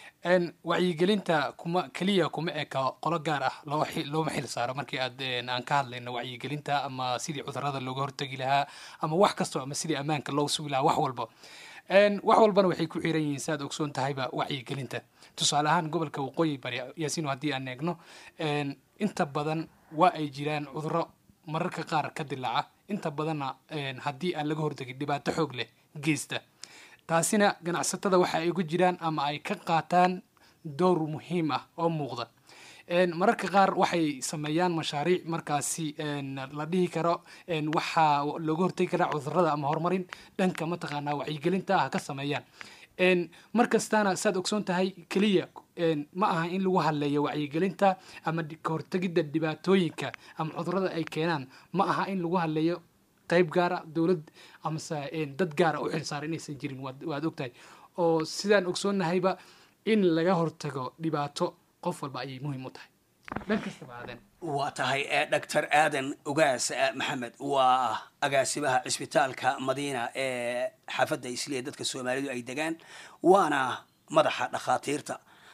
wacyigelinta kuma keliya kuma eka qolo gaar ah looma xil saaro markii aad aan ka hadlayno wacyigelinta ama sidii cudurada looga hortagi lahaa ama wax kastoo ama sidii ammaanka loo sugi lahaa wax walba wax walbana waxay ku xiran yihiin siaad ogsoon tahayba wacyigelinta tusaale ahaan gobolka waqooyi bari yaasiino haddii aan eegno inta badan waa ay jiraan cuduro mararka qaar ka dilaaca inta badanna haddii aan laga hortagin dhibaato xoog leh geysta taasina ganacsatada waxa ay ugu jiraan ama ay ka qaataan door muhiim ah oo muuqda mararka qaar waxay sameeyaan mashaariic markaasi la dhihi karo waxaa looga hortagi karaa cudurada ama horumarin dhanka mataqaanaa wacyigelinta ah ka sameeyaan mar kastaana saad ogsoon tahay keliya ma aha in lagu hadleeyo wacyigelinta ama kahortegidda dhibaatooyinka ama cudurada ay keenaan ma aha in lagu hadleeyo qayb gaara dowlad amase dad gaara u xilsaara inaysan jirin waad ogtahay oo sidaan ogsoonnahayba in laga hortago dhibaato qof walba ayay muhiim u tahay dhan kastaba aadan waa tahay doctor aadan ugaas maxamed waa agaasimaha cisbitaalka madiina ee xaafadda isliya dadka soomaalidu ay degaan waana madaxa dhakhaatiirta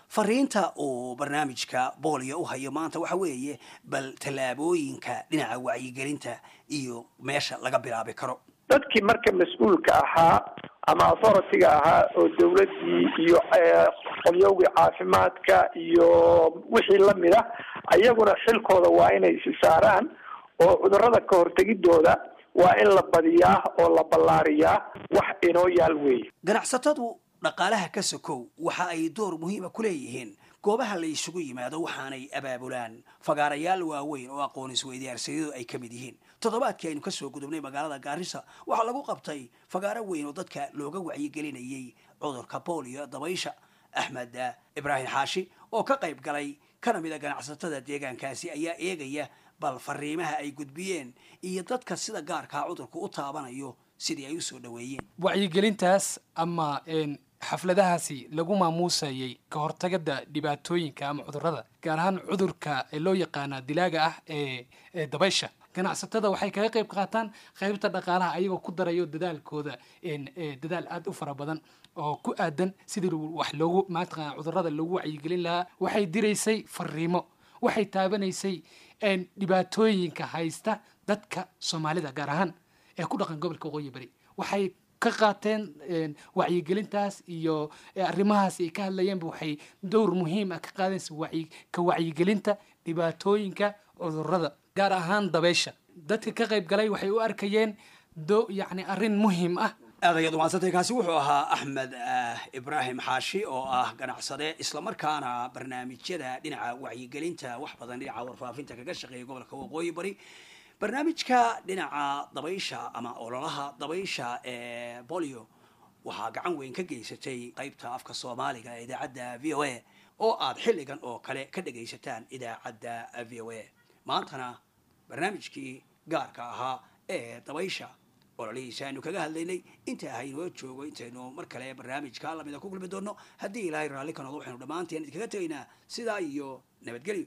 fariinta uu barnaamijka boolio u hayo maanta waxa weeye bal tallaabooyinka dhinaca wacyigelinta iyo meesha laga bilaabi karo dadkii marka mas-uulka ahaa ama authority-ga ahaa oo dawladdii iyo qolyowgii caafimaadka iyo wixii lamid a ayaguna xilkooda waa inay isi saaraan oo cudurrada ka hortegidooda waa in la badiyaa oo la ballaariyaa wax inoo yaal weeye ganacsatadu dhaqaalaha ka sokow waxa ay door muhiima ku leeyihiin goobaha la isugu yimaado waxaanay abaabulaan fagaarayaal waaweyn oo aqoon isweydiyaarsiyadu ay ka mid yihiin toddobaadkii aynu kasoo gudubnay magaalada gaarisa waxaa lagu qabtay fagaaro weyn oo dadka looga wacyigelinayay cudurka boolio dabaysha axmed ibraahim xaashi oo ka qayb galay kana mid a ganacsatada deegaankaasi ayaa eegaya bal fariimaha ay gudbiyeen iyo dadka sida gaarkaa cudurka u taabanayo sidii ay usoo dhaweeyeen wacyigelintaas ama xafladahaasi lagu maamuusayay ka hortagada dhibaatooyinka ama cudurrada gaar ahaan cudurka loo yaqaana dilaaga ah ee dabaysha ganacsatada waxay kaga qayb qaataan qaybta dhaqaalaha ayagoo ku darayo dadaalkooda dadaal aada u fara badan oo ku aadan sidii wax loogu maataqana cudurrada loogu wacyigelin lahaa waxay diraysay fariimo waxay taabanaysay dhibaatooyinka haysta dadka soomaalida gaar ahaan ee ku dhaqan gobolka waqooyi bari waxay ka qaateen wacyigelintaas iyo arrimahaas ay ka hadlayeenba waxay dowr muhiim ah ka qaadaysa ka wacyigelinta dhibaatooyinka cudurrada gaar ahaan dabeysha dadka ka qayb galay waxay u arkayeen do yacni arrin muhiim ah aad ayaad umahadsantay kaasi wuxuu ahaa axmed ibraahim xaashi oo ah ganacsade islamarkaana barnaamijyada dhinaca wacyigelinta wax badan dhinaca warfaafinta kaga shaqeeya gobolka waqooyi bari barnaamijka dhinaca dabaysha ama ololaha dabaysha ee bolio waxaa gacan weyn ka geysatay qaybta afka soomaaliga ee idaacadda v o a oo aad xilligan oo kale ka dhagaysataan idaacadda v o a maantana barnaamijkii gaarka ahaa ee dabaysha ololihiisa aynu kaga hadlaynay inta haynoo joogo intaynu mar kale barnaamijka lamida ku kulmi doono haddii ilaahay raalli ka noqdo waxaynu dhammaanteen idinkaga tegaynaa sidaa iyo nabadgelyo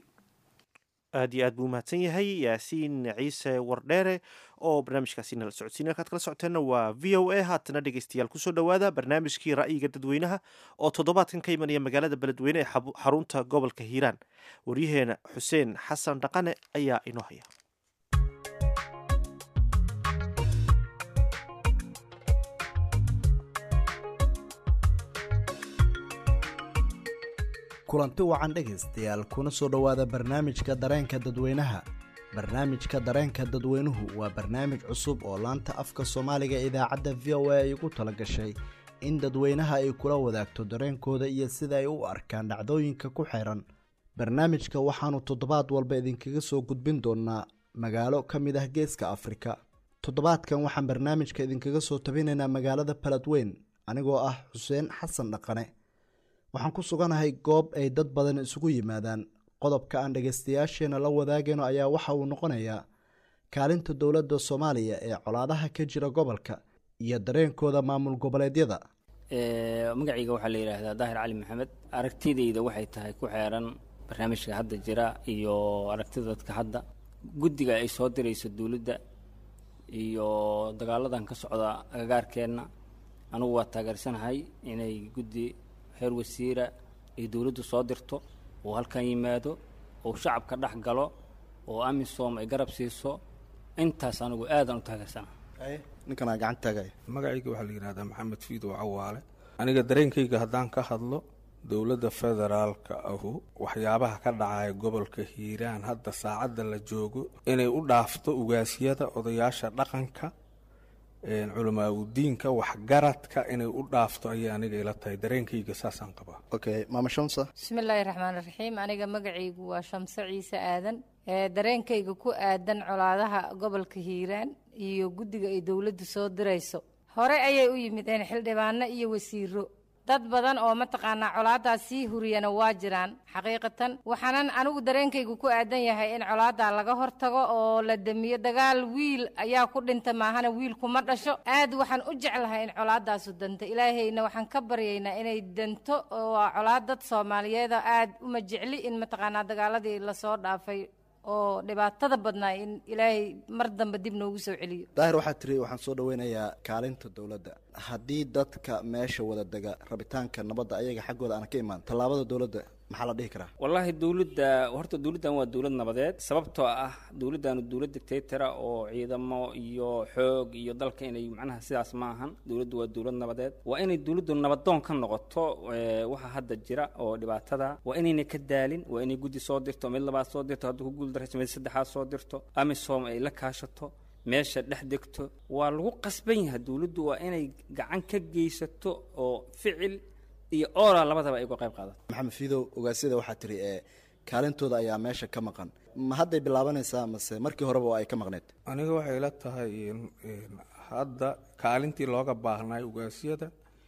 aad iyo aad buu umahadsan yahay yaasiin ciise wardheere oo barnaamijkaasi nala socodsiin halkaad kala socoteenna waa v o a haatana dhegeystayaal kusoo dhowaada barnaamijkii ra'yiga dadweynaha oo toddobaadkan ka imanaya magaalada beledweyne ee xarunta gobolka hiiraan waryaheena xuseen xasan dhaqane ayaa inoo haya kulanti wacan dhegaystayaal kuna soo dhowaada barnaamijka dareenka dadweynaha barnaamijka dareenka dadweynuhu waa barnaamij cusub oo laanta afka soomaaliga idaacadda v o a ay ugu tala gashay in dadweynaha ay kula wadaagto dareenkooda iyo sida ay u arkaan dhacdooyinka ku xeeran barnaamijka waxaannu toddobaad walba idinkaga soo gudbin doonnaa magaalo ka mid ah geeska afrika toddobaadkan waxaan barnaamijka idinkaga soo tabinaynaa magaalada baladweyn anigoo ah xuseen xasan dhaqane waxaan ku suganahay goob ay dad badan isugu yimaadaan qodobka aan dhegaystayaasheena la wadaagayno ayaa waxa uu noqonayaa kaalinta dowladda soomaaliya ee colaadaha ka jira gobolka iyo dareenkooda maamul goboleedyada magacayga waxaa la yidhaahdaa daahir cali maxamed aragtidayda waxay tahay ku xeeran barnaamijka hadda jira iyo aragtida dadka hadda guddiga ay soo dirayso dowladda iyo dagaaladan ka socda agagaarkeenna anugu waa taageersanahay inay guddi heer wasiira ay dowladdu soo dirto oo halkan yimaado oo shacabka dhex galo oo amisom ay garab siiso intaas anigu aadan u taageersana ninkanaa gacan taagay magacayga waxaa la yidhahdaa maxamed fiidow cawaale aniga dareenkayga haddaan ka hadlo dowladda federaalka ahu waxyaabaha ka dhacaya gobolka hiiraan hadda saacadda la joogo inay u dhaafto ugaasyada odayaasha dhaqanka culamaagudiinka waxgaradka inay u dhaafto ayay aniga ila tahay dareenkayga saasaan qabaa okay maama shamsa bismillaahi raxmaan raxiim aniga magacaygu waa shamse ciise aadan dareenkayga ku aadan colaadaha gobolka hiiraan iyo guddiga ay dowladdu soo dirayso hore ayay u yimideen xildhibaano iyo wasiiro dad badan oo mataqaanaa colaadaas sii huriyana waa jiraan xaqiiqatan waxaanan anigu dareenkaygu ku aadan yahay in colaadaa laga hortago oo la damiyo dagaal wiil ayaa ku dhinta maahana wiil kuma dhasho aad waxaan u jeclahay in colaadaasu danto ilaahayna waxaan ka baryaynaa inay danto oo waa colaad dad soomaaliyeeda aad uma jecli in mataqaanaa dagaaladii lasoo dhaafay oo dhibaatada badnaa in ilaahay mar dambe dib noogu soo celiyo daahir waxaa tiri waxaan soo dhaweynayaa kaalinta dowladda haddii dadka meesha wada dega rabitaanka nabadda ayaga xaggooda aan ka imaan tallaabada dowladda maxaa la dhihi karaa wallaahi dowladda horta dowladdan waa dowlad nabadeed sababtoo ah dowladdaanu dowlad dictatora oo ciidamo iyo xoog iyo dalka inay macnaha sidaas ma ahan dowladdu waa dowlad nabadeed waa inay dowladdu nabadoon ka noqoto eh, waxa hadda jira oo dhibaatada waa inayna ka daalin waa inay guddi soo dirto mid labaad soo dirto hadduu ku guuldarayso mid saddexaad soo dirto amisom ay la kaashato meesha dhex degto waa lagu qasban yahay dowladdu waa inay gacan ka geysato oo ficil iyo oora labadaba ay uga qayb qaadato maxamed fiidow ogaasyada waxaa tiri ee kaalintooda ayaa meesha ka maqan ma hadday bilaabanaysaa mase markii horeba oo ay ka maqneed aniga waxay ila tahay in- in hadda kaalintii looga baahnay ugaasyada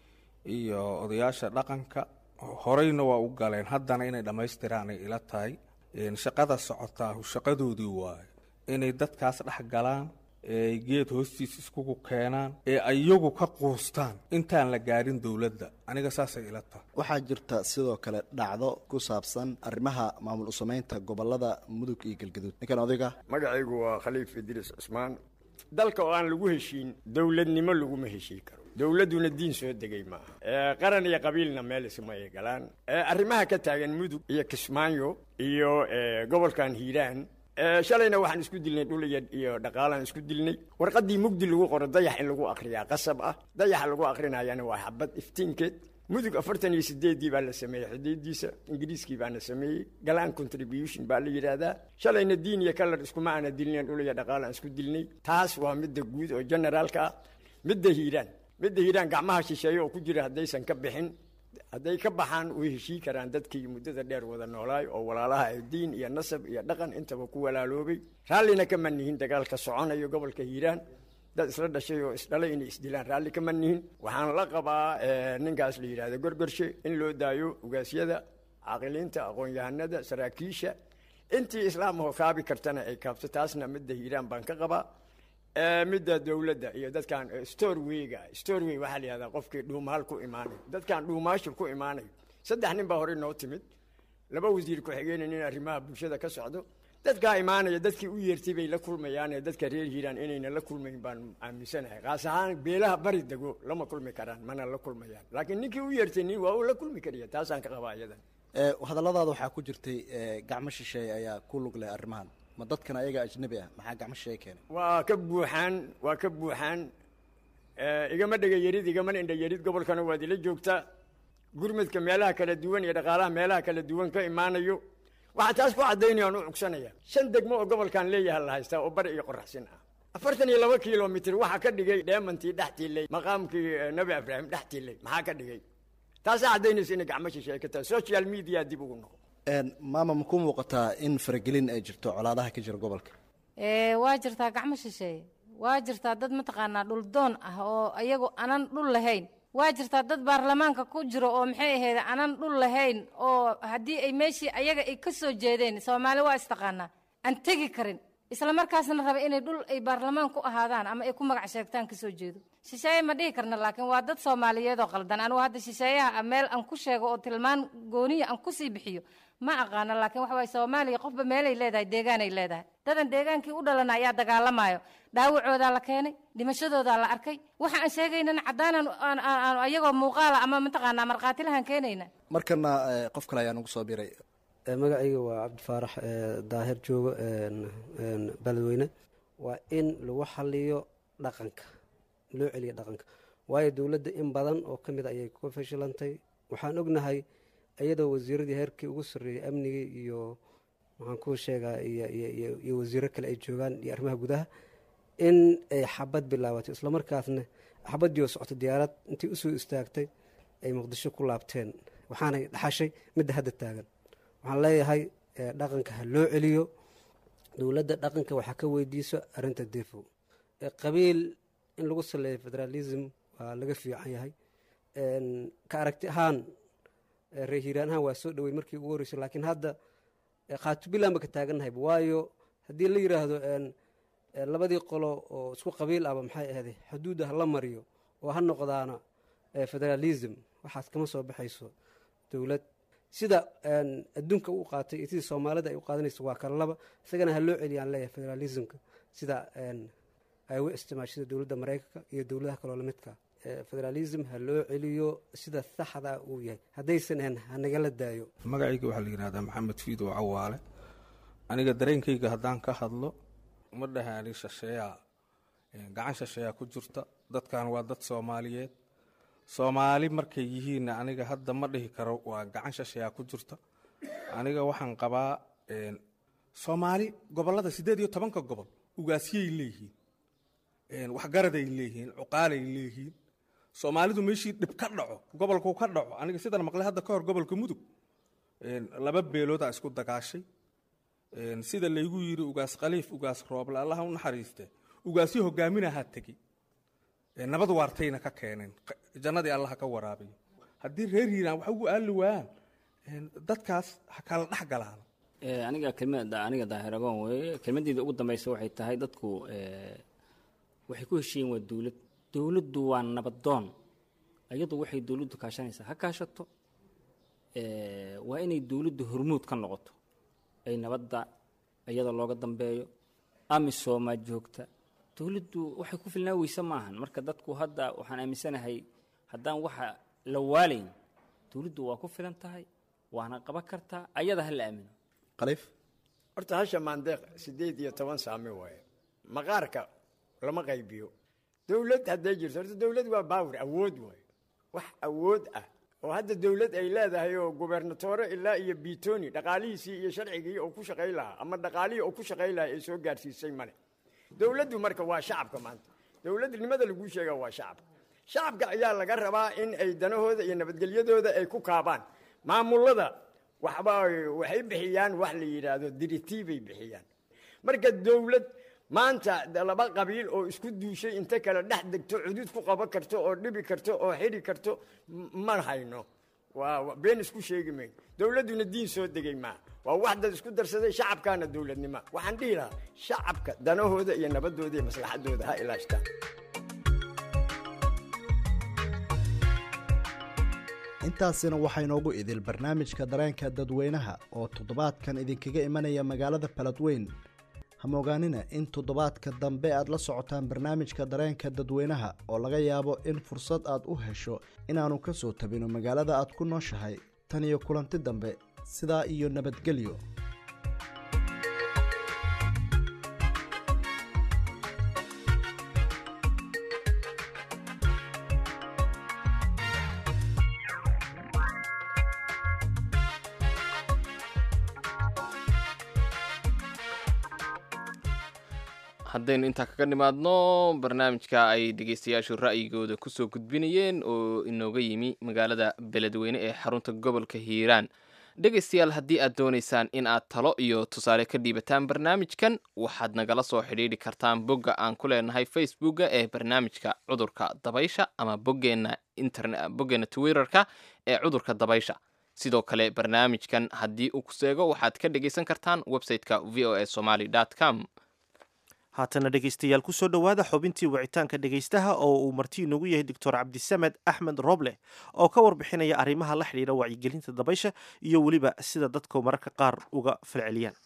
iyo odayaasha dhaqanka horeyna waa u galeen haddana inay dhammaystiraanay ila tahay in shaqada socotaa shaqadoodii waaye inay dadkaas dhex galaan ee geed hoostiis iskugu keenaan ee iyagu ka quustaan intaan la gaarin dowladda aniga saasay ila tahay waxaa jirta sidoo kale dhacdo ku saabsan arrimaha maamul usameynta gobolada mudug iyo galgaduud ninkan odayga magacaygu waa khaliif idriis cusmaan dalka oo aan lagu heshiin dowladnimo laguma heshiin karo dowladduna diin soo degay maaha ee qaran iyo qabiilna meel isma ay galaan ee arrimaha ka taagan mudug iyo kismaayo iyo ee, gobolkan hiiraan ee, shalayna waxaan isku dilnay dhul iyo iyo dhaqaalaan isku dilnay warqaddii mugdi lagu qoro dayax in lagu akhriyaa qasab ah dayaxa lagu akhrinayana waa xabad iftiinkeed mudug afartan iyo sideedii baa la sameeyey xuduudiisa ingiriiskii baana sameeyey galaan contribution baa la yidhaahdaa shalayna diin iyo kalar iskuma aana dilnayn dhul iyo dhaqaalaan isku dilnay taas waa midda guud oo generaalka ah midda hiiraan midda hiiraan gacmaha shisheeye oo ku jira haddaysan ka bixin hadday ka baxaan way heshii karaan dadkii muddada dheer wada noolaay oo walaalaha ee diin iyo nasab iyo dhaqan intaba ku walaaloobay raallina kama nihin dagaalka soconayo gobolka hiiraan dad isla dhashay oo isdhalay inay isdilaan raalli kama nihin waxaan la qabaa eh, ninkaas la yidhahdo gorgorshe in loo daayo ugaasyada caaqiliinta aqoon-yahanada saraakiisha intii islaamahoo kaabi kartana ay kaabto taasna midda hiiraan baan ka qabaa Eh, midda dowladda iyo dadkan eh, storewayga storeway waxaa la yihahdaa qofkii dhuumaal ku imaanayo dadkan dhuumaasha ku imaanayo saddex nin baa horey noo timid laba wasiir ku-xigeenin in arrimaha bulshada ka socdo dadkaa imaanaya dadkii u yeertay bay la kulmayaane dadka reer hiiraan inayna la kulmayn baan aaminsanahay kaas ahaan beelaha bari dego lama kulmi karaan mana la kulmayaan laakiin ninkii u yeertay nin waa uu la kulmi kariya taasaan ka qabaa iyadan ee hadalladaada waxaa ku jirtay ee gacmo shisheeye ayaa ku lug leh arrimahan ma dadkan ayaga ajnabi ah maxaa gacmo shisheeye keenay waa ka buuxaan waa ka buuxaan Eh, igama dhega yarid igamana indha yarid gobolkana waad ila joogtaa gurmadka meelaha kala duwan iyo dhaqaalaha meelaha kala duwan ka imaanayo waxaa taas ku caddaynaya aan u cugsanaya shan degmo oo gobolkan leeyaha la haystaa oo bari iyo qoraxsin ah afartan iyo laba kilomitr waxaa ka dhigay dheemantii dhex tiilay maqaamkii eh, nabi ibraahim dhex tiilay maxaa ka dhigay taasaa caddaynaysa inay gacmo shisheeye ka tahay social media dib ugu noqo Een, maama ma ku muuqataa in faragelin ay jirto colaadaha ka jira gobolka ee waa jirtaa gacmo shisheeye waa jirtaa dad mataqaanaa dhuldoon ah oo ayagu anan dhul lahayn waa jirtaa dad baarlamaanka ku jiro oo maxay ahayd anan dhul lahayn oo haddii ay meeshii ayaga ay ka soo jeedeen soomaali waa istaqaanaa aan tegi karin isla markaasna raba inay dhul ay baarlamaan ku ahaadaan ama ay ku magac sheegtaan kasoo jeedo shisheeye ma dhihi karna laakiin waa dad soomaaliyeed oo qaldan anigu hadda shisheeyaha meel aan ku sheego oo tilmaan gooniya aan kusii bixiyo ma aqaano laakiin waxa waye soomaaliya qofba meelay leedahay deegaanay leedahay dadan deegaankii u dhalana ayaa dagaalamayo dhaawacoodaa la keenay dhimashadoodaa la arkay waxa aan sheegaynana caddaanan aan- aan- aan ayagoo muuqaala ama mataqaanaa markhaatilahan keenayna markana ee, qof kale ayaa nagu soo biray magacayga waa cabdifaarax ee, daahir joogo een, een, beledweyne waa in lagu xaliyo dhaqanka loo celiyo dhaqanka waayo dowladda in badan oo ka mid a ayay ku fashilantay waxaan ognahay iyadoo wasiiradii heerkii ugu sarreeyey amnigii iyo waxaan kuu sheegaa iyo iyo iyo iyo wasiiro kale ay joogaan iyo arrimaha gudaha in ay xabad bilaabatay islamarkaasna xabaddii oo socotay diyaarad intii usoo istaagtay ay muqdisho ku laabteen waxaanay dhaxashay midda hadda taagan waxaan leeyahay eh, dhaqanka ha loo celiyo dowladda dhaqanka waxaa ka weydiiso arrinta defo Eh, qabiil in lagu saleeyo federalism waa laga fiican yahay En, ka aragti ahaan eh, reer hiiraan ahaan waa soo dhowey markii ugu horreysay laakiin hadda eh, khaatubilan ba ka taagannahay waayo haddii la yidhaahdo en, eh, labadii qolo oo isku qabiil ahba maxay ahday xuduudda ha la mariyo oo ha noqdaana eh, federalism waxaas kama soo baxayso dowlad sida en, adduunka u qaatay iyo sidii soomaalida ay u qaadanayso waa kala laba isagana ha loo celiyaan leeyahay federalismka sida en, ay u isticmaashada dowladda maraykanka iyo dowladaha kaloo lamidka federalism ha loo celiyo sida saxda uu yahay haddaysan ahayn hanagala daayo magacayga waxaa la yidhahdaa maxamed fiidow cawaale aniga dareenkayga haddaan ka hadlo ma dhahaani shasheeyaa gacan shasheeyaa ku jirta dadkan waa dad soomaaliyeed soomaali markay yihiinna aniga hadda ma dhihi karo waa gacan shasheeyaa ku jirta aniga waxaan qabaa soomaali gobollada siddeed iyo tobanka gobol ugaasyay leeyihiin waxgaraday leeyihiin cuqaalay leeyihiin soomaalidu meeshii dhib ka dhaco gobolku ka dhaco aniga sidan maqlay hadda ka hor gobolka mudug laba beeloodaa isku dagaashay sida laygu yidhi ugaas khaliif ugaas rooble allaha u naxariiste ugaasyo hogaaminahaa tegey nabad waartayna ka keeneen jannadii allaha ka waraabiyo haddii reer hiiraan wax ugu aali waayaan dadkaas ha kala dhex galaan aniga kelmada aniga daahiragoon weeye kelmadeyda ugu dambaysa waxay tahay dadku waxay ku heshiiyeen waa dowlad dowladdu waa nabadoon iyadu waxay dowladdu kaashanaysaa ha kaashato waa inay dowladdu hormuud ka noqoto ay nabadda iyada looga dambeeyo amisomaa joogta dowladdu waxay ku filnaa weyse maahan marka dadku hadda waxaan aaminsanahay haddaan waxa la waalayn dowladdu waa ku filan tahay waana qaban kartaa ayada ha la aamino khaliif horta hasha maandeeq siddeed iyo toban saami waaye maqaarka lama qaybiyo dowlad hadday jirto horta dowlad waa baawir awood waaye wax awood ah oo hadda dowlad ay leedahay oo gubernatore ilaa iyo bitoni dhaqaalihiisii iyo sharcigii oo ku shaqay lahaa ama dhaqaalihii oo ku shaqay lahaa ay soo gaarsiisay male dowladdu marka waa shacabka maanta dowladnimada laguu sheega waa shacabka shacabka ayaa laga rabaa in ay danahooda iyo nabadgelyadooda ay ku kaabaan maamullada waxba waxay bixiyaan wax la yidhaahdo diritiibay bixiyaan marka dowlad maanta laba qabiil oo isku duushay inta kale dhex degto cudud ku qaban karto oo dhibi karto oo xidhi karto ma hayno waa been isku sheegi mayn dowladduna diin soo degay maa waa wax dad isku darsaday shacabkaana dowladnima waxaan dhihi lahaa shacabka danahooda iyo nabadooda iyo maslaxadooda ha ilaashtaan intaasina waxaa inoogu idil barnaamijka dareenka dadweynaha oo toddobaadkan idinkaga imanaya magaalada baladweyn hamoogaanina in toddobaadka dambe aad la socotaan barnaamijka dareenka dadweynaha oo laga yaabo in fursad aad u hesho inaannu ka soo tabino magaalada aad ku nooshahay tan iyo kulanti dambe sidaa iyo nabadgelyo haddaynu intaa kaga nimaadno barnaamijka ay dhegeystayaashu ra'yigooda kusoo gudbinayeen oo inooga yimi magaalada beledweyne ee xarunta gobolka hiiraan dhegaystayaal haddii aad doonaysaan in aad talo iyo tusaale ka dhiibataan barnaamijkan waxaad nagala soo xidhiidhi kartaan bogga aan ku leenahay facebooka ee barnaamijka cudurka dabaysha ama boggeenna internet boggeenna twitterka ee cudurka dabaysha sidoo kale barnaamijkan haddii uu ku seego waxaad ka dhegaysan kartaan website-ka v o a somaly com haatana dhegaystayaal kusoo dhowaada xubintii wicitaanka dhegaystaha oo uu marti inoogu yahay doctor cabdisamed axmed roble oo ka warbixinaya arrimaha la xidhiira wacyigelinta dabaysha iyo weliba sida dadku mararka qaar uga falceliyaan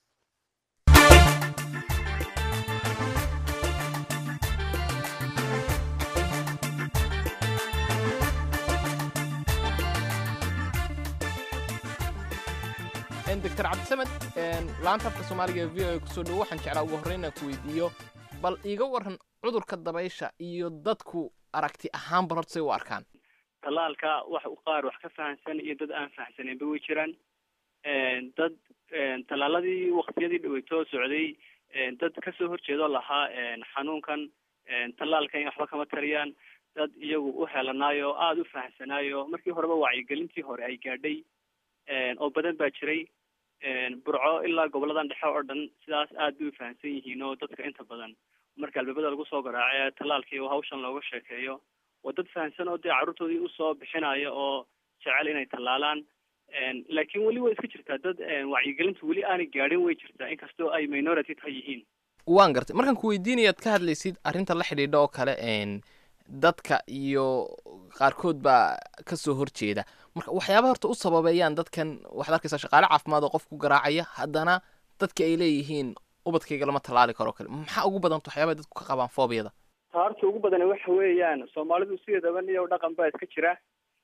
doctor cabdisamed laanta afka soomaaliga v o a kusoo dhowo waxaan jeclaa ugu horreyn inaan ku weydiiyo bal iiga waran cudurka dabaysha iyo dadku aragti ahaan bal horta say u arkaan tallaalka wax qaar wax ka fahamsan iyo dad aan fahamsaneenba way jiraan dad tallaaladii waktiyadii dhaweytoo socday dad kasoo horjeedoo lahaa xanuunkan tallaalkan waxba kama tariyaan dad iyagu u helanaayo aada u fahamsanaayo markii horeba wacyigelintii hore ay gaadhay oo badan baa jiray burco ilaa goboladan dhexe oo dhan sidaas aad bay u fahamsan yihiin oo dadka inta badan marka albaabada lagu soo garaace tallaalkii oo hawshan looga sheekeeyo waa dad fahamsan oo dee carruurtoodii usoo bixinaya oo jecel inay tallaalaan laakiin weli way iska jirtaa dad wacyigelintu weli aanay gaadhin way jirtaa inkastoo ay minority ta yihiin waan gartay markaan ku weydiinayaad ka hadlaysid arrinta la xidhiidha oo kale dadka iyo qaarkood baa kasoo horjeeda marka waxyaabaha horta u sababeeyaan dadkan waxaad arkaysaa shaqaale caafimaad oo qof ku garaacaya haddana dadka ay leeyihiin ubadkayga lama tallaali karo kale maxaa ugu badanta waxyaabaha dadku ka qabaan foobiyada taarta ugu badani waxa weeyaan soomaalidu sideedaba niyow dhaqan baa iska jira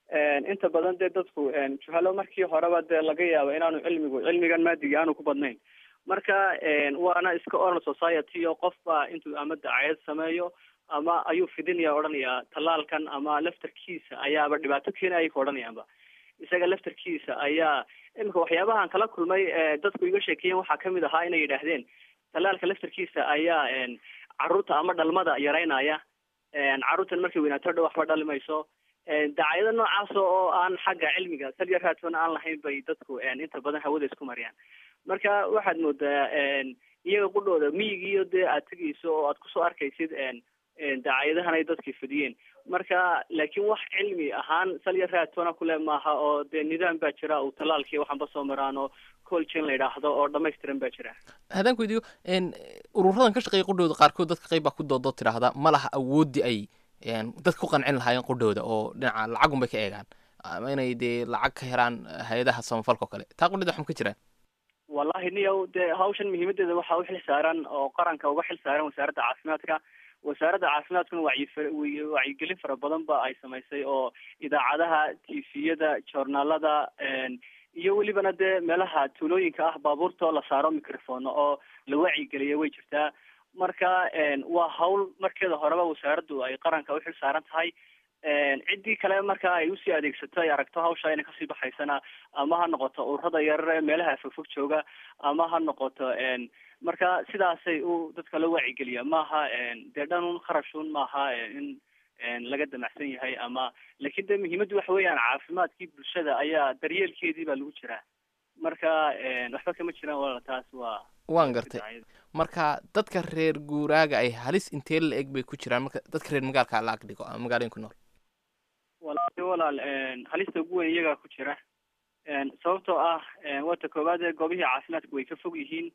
inta badan dee dadku juhalo markii horeba dee laga yaabo inaanu cilmigu cilmigan maadiga aanu ku badnayn marka waana iska oral society oo qofba intuu ama dacayad sameeyo ama ayuu fidinaya odhanayaa tallaalkan ama laftarkiisa ayaaba dhibaato keenaya ka odhanayaanba isaga laftarkiisa ayaa imika waxyaabahan kala kulmay dadku iga sheekeeyeen waxaa kamid ahaa inay yidhaahdeen tallaalka laftarkiisa ayaa caruurta ama dhalmada yaraynaya caruurtan markay weynaato dha waxba dhali mayso dacaayado noocaas oo aan xagga cilmiga salya raadsoona aan lahayn bay dadku inta badan hawada isku mariyaan marka waxaad moodaa iyaga qudhooda miyigiiyo dee aad tegayso oo aad kusoo arkaysid dacaayadahan ay dadkii fidiyeen marka laakiin wax cilmi ahaan salya raadsoona kule maaha oo dee nidaam baa jira uu tallaalkii waxanba soo maraan oo colgin la yidhaahdo oo dhamaystiran baa jira haddaan ku weydiiyo ururadan ka shaqeeya qudhooda qaarkood dadka qayb baa ku doodoo tidhaahda ma laha awooddii ay dadka ku qancin lahaayeen qudhooda oo dhinaca lacagun bay ka eegaan ama inay dee lacag ka helaan hay-adaha samafalka oo kale taa qudhida waxma ka jiraan wallahi niyow dee hawshan muhiimadeeda waxaa u xil saaran oo qaranka uga xil saaran wasaaradda caafimaadka wasaaradda caafimaadkuna wacyi wacyigelin fara badan ba ay samaysay oo idaacadaha tifiyada joornaalada iyo welibana dee meelaha tuulooyinka ah baabuurta la saaro microphone oo la wacyigeliya way jirtaa marka waa hawl markeeda horeba wasaaraddu ay qaranka u xil saaran tahay ciddii kale marka ay usii adeegsato ay aragto hawsha inay kasii baxaysana ama ha noqoto ururada yarar ee meelaha fogfog jooga ama ha noqoto marka sidaasay u dadka la wacyigeliya maaha dee dhanun kharashun maaha in laga damacsan yahay ama laakiin de muhiimaddu waxa weeyaan caafimaadkii bulshada ayaa daryeelkeedii baa lagu jiraa marka waxba kama jiraan walaal taas waa waan gartay marka dadka reer guuraaga ay halis intee la eg bay ku jiraan marka dadka reer magaalka la ag dhigo ama magaalooyin ku nool walahi walaal halista ugu weyn iyagaa ku jira sababtoo ah waata koowaad ee goobihii caafimaadka way ka fog yihiin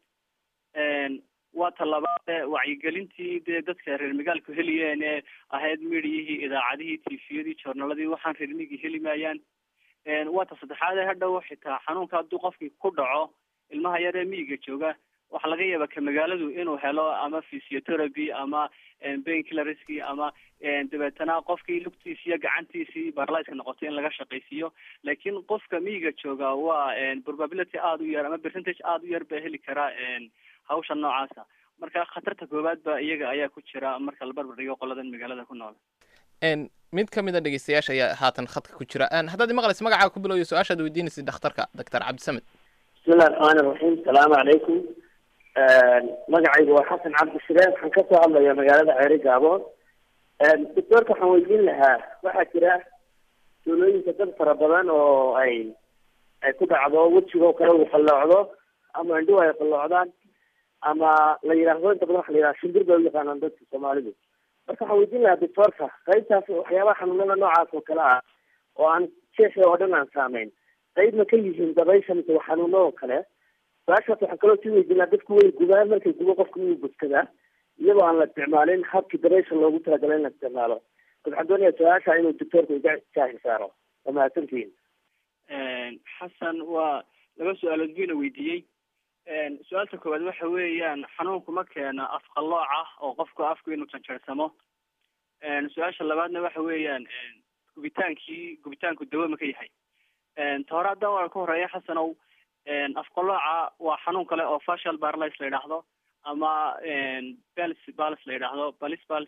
waa talabaade wacyigelintii dee dadka reer magaalku heliyeen ee ahayd midiyihii idaacadihii tifiyadii joornaladii waxaan reer migi heli maayaan waa ta saddexaade hadhow xitaa xanuunka hadduu qofkii ku dhaco ilmaha yar ee miyiga jooga waxaa laga yaaba ka magaaladu inuu helo ama physiotherapy ama bainkillerski ama dabeetana qofkii lugtiisi iyo gacantiisii barlyska noqotay in laga shaqaysiiyo laakiin qofka miyiga jooga waa probability aada u yar ama percentage aada u yar baa heli karaa hawsha noocaasa marka khatarta koowaad ba iyaga ayaa ku jira marka la barbar dhigo qoladan magaalada ku nool mid ka mid a dhegeystayaasha ayaa haatan khadka ku jira haddaad imaqlaysa magacaa ku bilowyo su-aashaad weydiinaysa dhakhtarka doctor cabdisamed bismillahi raxmaani raxiim asalaamu calaykum magacaygu waa xasan cabdishireen waxaan kasoo hadlaya magaalada ceeri gaaboon doctoorka waxaan weydiin lahaa waxaa jira tuulooyinka dad fara badan oo ay ay ku dhacdo wejigoo kale uu qalloocdo ama indhuhu ay qalloocdaan ama la yidhaahdo inta badan waxa la yidhaha shimbir bay u yaqaanaan dadka soomaalidu marka waxaan weydiin lahaa doctoorka qaybtaas waxyaabaha xanuunada noocaas oo kale ah oo aan jeexa oo dhan aan saameyn qayb ma ka yihiin dabaysha mise waa xanuuno oo kale su-aashaas waxaan kaloo sii weydiinaa dadku way gubaan markay gubo qofka wuu gudkadaa iyadoo aan la isticmaalin habkii dabaysha loogu talagalay in la isticmaalo bas waxaan doonayaa su-aasha inuu doctoorka iga jaahil saaro waa mahadsantihiin xasan waa laba su-aalood buyna weydiiyey su-aalta koowaad waxa weeyaan xanuunku ma keena afqalooc ah oo qofku afku inuu janjarsamo su-aasha labaadna waxa weeyaan gubitaankii gubitaanku dawo ma ka yahay ta hore haddaan waa ka horeeya xasanow afqalooca waa xanuun kale oo facial barlis la yidhaahdo ama bels bals la yidhaahdo balis bals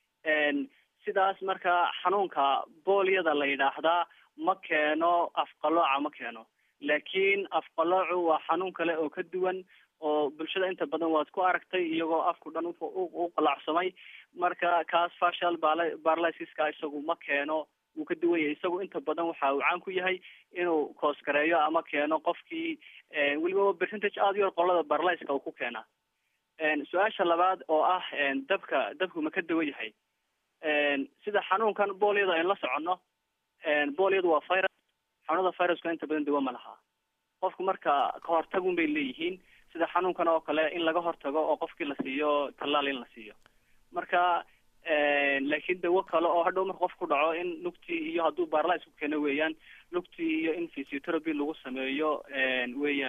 sidaas marka xanuunka boolyada la yidhaahdaa ma keeno afqalooca ma keeno laakiin afqaloocu waa xanuun kale oo ka duwan oo bulshada inta badan waad ku aragtay iyagoo afku dhan u qalacsamay marka kaas facial barlysiska isagu ma keeno wuu ka duwan yahay isagu inta badan waxa uu caan ku yahay inuu koosgareeyo ama keeno qofkii weliba percentage aada u yar qolada barlyska uu ku keenaa su-aasha labaad oo ah dabka dabku ma ka duwan yahay sida xanuunkan boolyada aynu la soconno boolyadu waa virus xanuunada viruska inta badan dawo ma laha qofku marka kahortagun bay leeyihiin sida xanuunkan oo kale in laga hortago oo qofkii la siiyo tallaal in la siiyo marka laakiin dawo kale oo hadhow marka qof ku dhaco in lugtii iyo hadduu barlis ku keeno weeyaan lugtii iyo in physiotherapy lagu sameeyo weeyaanun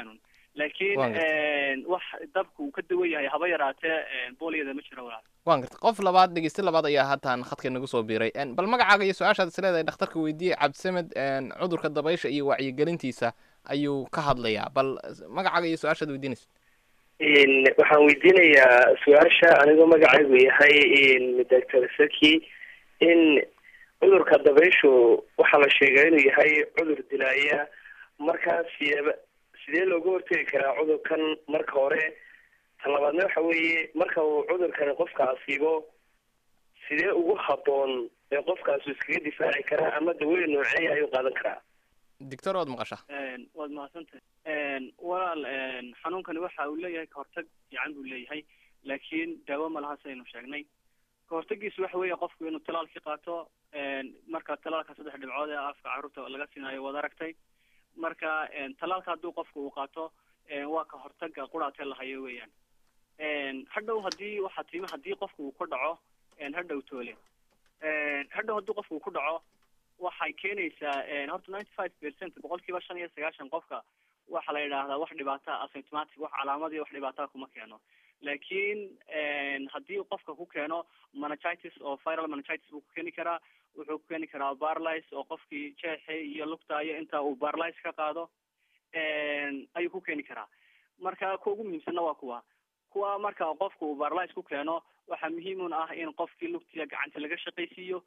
Waan laakiin wax dabku uu ka duwan yahay haba yaraatee booliyada ma jiro walaal waan gartay qof labaad dhegeyste labaad ayaa haatan khadka nagu soo biiray En, bal magacaaga iyo su-aashaad is leedahay dhakhtarka weydiiyey cabdisamed en, cudurka dabaysha iyo wacyigelintiisa ayuu ka hadlayaa bal magacaaga iyo su-aashaad weydiinaysa waxaan weydiinayaa su-aasha anigoo magacaygu yahay doctor saki in cudurka dabayshu waxaa la sheegaa inuu yahay cudur dilaaya markaa sideeba sidee looga hortegi karaa cudurkan marka hore talabaadna waxa weeye marka uu cudurkani qofka asiibo sidee ugu haboon ee qofkaasu iskaga difaaci karaa ama dawooyin nooceeya ayuu qaadan karaa doctor waad maqashaa waad mahadsantahay walaal xanuunkani waxa uu leeyahay kahortag fiican buu leeyahay laakiin daawo ma laha saynu sheegnay kahortagiisu waxa weeye qofku inuu talaalki qaato marka talaalka saddex dhibcood ee afka carruurta laga siinayo waad aragtay marka talaalka hadduu qofku uu qaato waa kahortaga quraatee lahayo weeyaan hadhow haddii waxa tiimi haddii qofku uu ku dhaco hadhow toole hadhow haddii qofku uu ku dhaco waxay keenaysaa horta ninety five percent boqolkiiba shan iyo sagaashan qofka waxa la yidhaahdaa wax dhibaata asymptomatic wax calaamad iyo wax dhibaataa kuma keeno laakiin haddii qofka ku keeno meningitis oo viral meningitis buu ku keeni karaa wuxuu ku keeni karaa barlis oo qofkii jeexe iyo lugtaayo inta uu barlis ka qaado ayuu ku keeni karaa marka kuwa ugu muhiimsanna waa kuwa kuwa marka qofka uu barlis ku keeno waxaa muhiimun ah in qofkii lugtiya gacanta laga shaqaysiiyo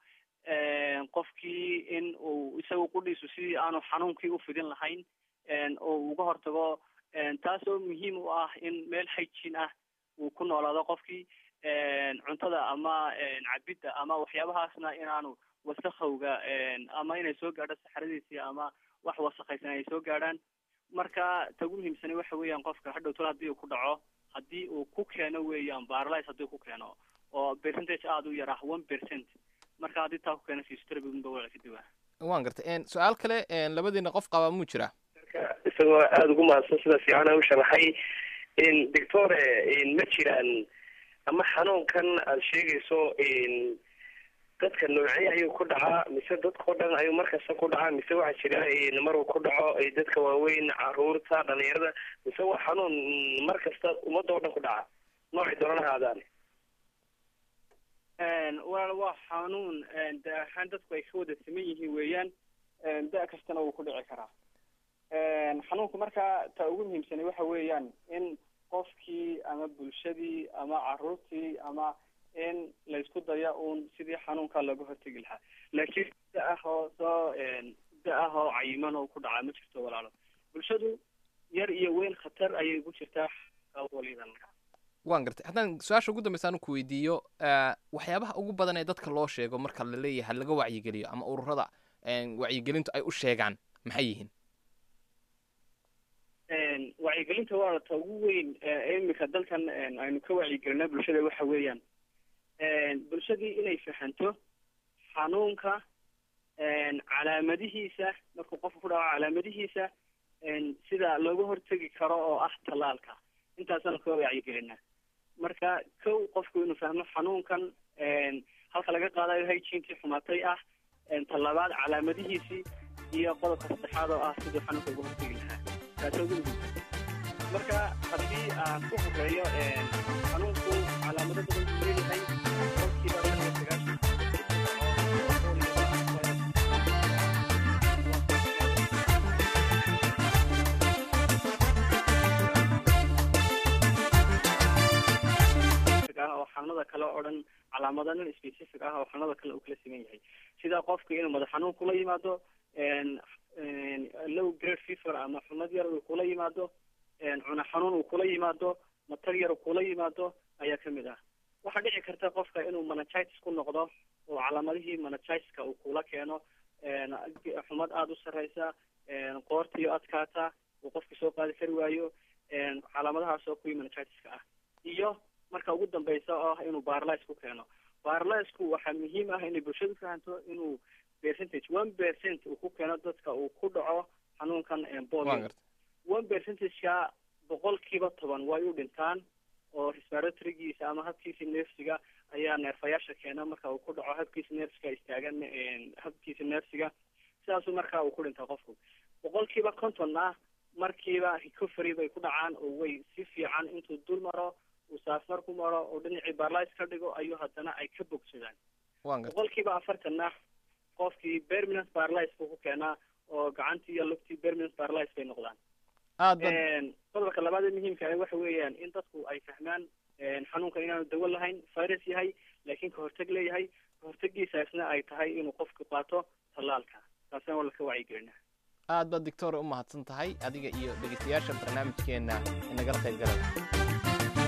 qofkii in uu isagu qudhiisu sidii aanu xanuunkii ufidin lahayn oo uga hortago taasoo muhiim u ah in meel hygiene ah uu ku noolaado qofkii cuntada ama cabidda ama waxyaabahaasna inaanu wasakowga ama inay soo gaadho saxaradiisii ama wax wasakhaysan ay soo gaadhaan marka ta ugu muhiimsani waxa weeyaan qofka hadhow tol haddii uu ku dhaco haddii uu ku keeno weeyaan barlis haddii ku keeno oo percentage aada u yar ah one percent marka haddii taa ku keena physiotherapy-gunba waa ka duwaa waan gartay En, su-aal kale en, labadiina qof qabaa muu jiraa isagoo aada ugu mahadsan sida fiicana u sharaxay doctore ma jiraan ama xanuunkan aada sheegayso dadka noocee ayuu ku dhacaa mise dadkao dhan ayuu markasta ku dhacaa mise waxaa jira maruu ku dhaco dadka waaweyn caruurta dhalinyarada mise waa xanuun mar kasta ummadda oo dhan ku dhaca noocay doonana haadaan walaal waa xanuun da ahaan dadku ay ka wada siman yihiin weeyaan da kastana wuu ku dhici karaa xanuunku marka ta ugu muhiimsanay waxa weeyaan in qofkii ama bulshadii ama caruurtii ama in laysku daya uun sidii xanuunka looga hortegi lahaa laakiin da ah oo soo da ah oo cayiman oo ku dhacaa ma jirto walaalo bulshadu yar iyo weyn khatar ayay ku jirtaa walidan waan gartay haddaan su-aasha ugu dambeysa anu ku weydiiyo eh, waxyaabaha ugu badan ee dadka loo sheego marka la leeyahay laga wacyigeliyo ama ururada en, wacyigelintu ay u sheegaan maxay yihiin wacyigelinta waa ta ugu weyn ee imika dalkan aynu ka wacyigelinaa bulshada waxa weeyaan bulshadii inay fahanto xanuunka calaamadihiisa markuu qofku ku dhaco calaamadihiisa sida looga hortegi karo oo ah tallaalka intaasaan ka wacyigelinaa marka kow qofku inuu fahmo xanuunkan halka laga qaadayo hygienekii xumatay ah talabaad calaamadihiisii iyo qodobka saddexaad oo ah siduu xanuunka uga hortegi lahaa taasoo ugu muhiimsan marka haddii aan ku horeeyo xanuunku calaamado badan buu leeyahay qofkiiba shan iyo sagaashan ah oo xanuunada kale oo dhan calaamado nin specific ah oo xanuunada kale uu kala siman yahay sida qofka inuu madax xanuun kula yimaado low grade fever ama xumad yar uu kula yimaado cuna xanuun uu kula yimaado matar yar uu kula yimaado ayaa kamid ah waxaa dhici karta qofka inuu meningitis ku noqdo oo calaamadihii meningitiska uu kula keeno xumad aada u sarreysa qoortiyo adkaata uu qofka soo qaadi kari waayo calaamadahaas oo kuwii meningitiska ah iyo marka ugu dambeysa oo ah inuu barlis ku keeno barlisku waxaa muhiim ah inay bulshadu fahanto inuu percentage one percent uu ku keeno dadka uu ku dhaco xanuunkan polio one percentageka boqolkiiba toban way u dhintaan oo respiratorygiisa ama habkiisa neefsiga ayaa neerfayaasha keena marka uu ku dhaco habkiisa neefsiga istaagan habkiisa neefsiga sidaasuu marka uu ku dhintaa qofku boqolkiiba kontonna markiiba recovery bay ku dhacaan oo way si fiican intuu dul maro uu saafmar ku maro oo dhinacii barlis ka dhigo ayuu haddana ay ka bogsadaan waan gartay boqolkiiba afartanna qofkii permanent barlis buu ku keenaa oo gacantii iyo lugtii permanent barlis bay noqdaan aad ba qodobka labaad ee muhiimka ah waxa weeyaan in dadku ay fahmaan xanuunka inaanu dawo lahayn virus yahay laakiin ka hortag leeyahay ka hortagiisaasna ay tahay inuu qofku qaato tallaalka taasina waa laka wacyigelina aad baad doctor u mahadsan tahay adiga iyo dhegeystayaasha barnaamijkeenna inagala qayb galaya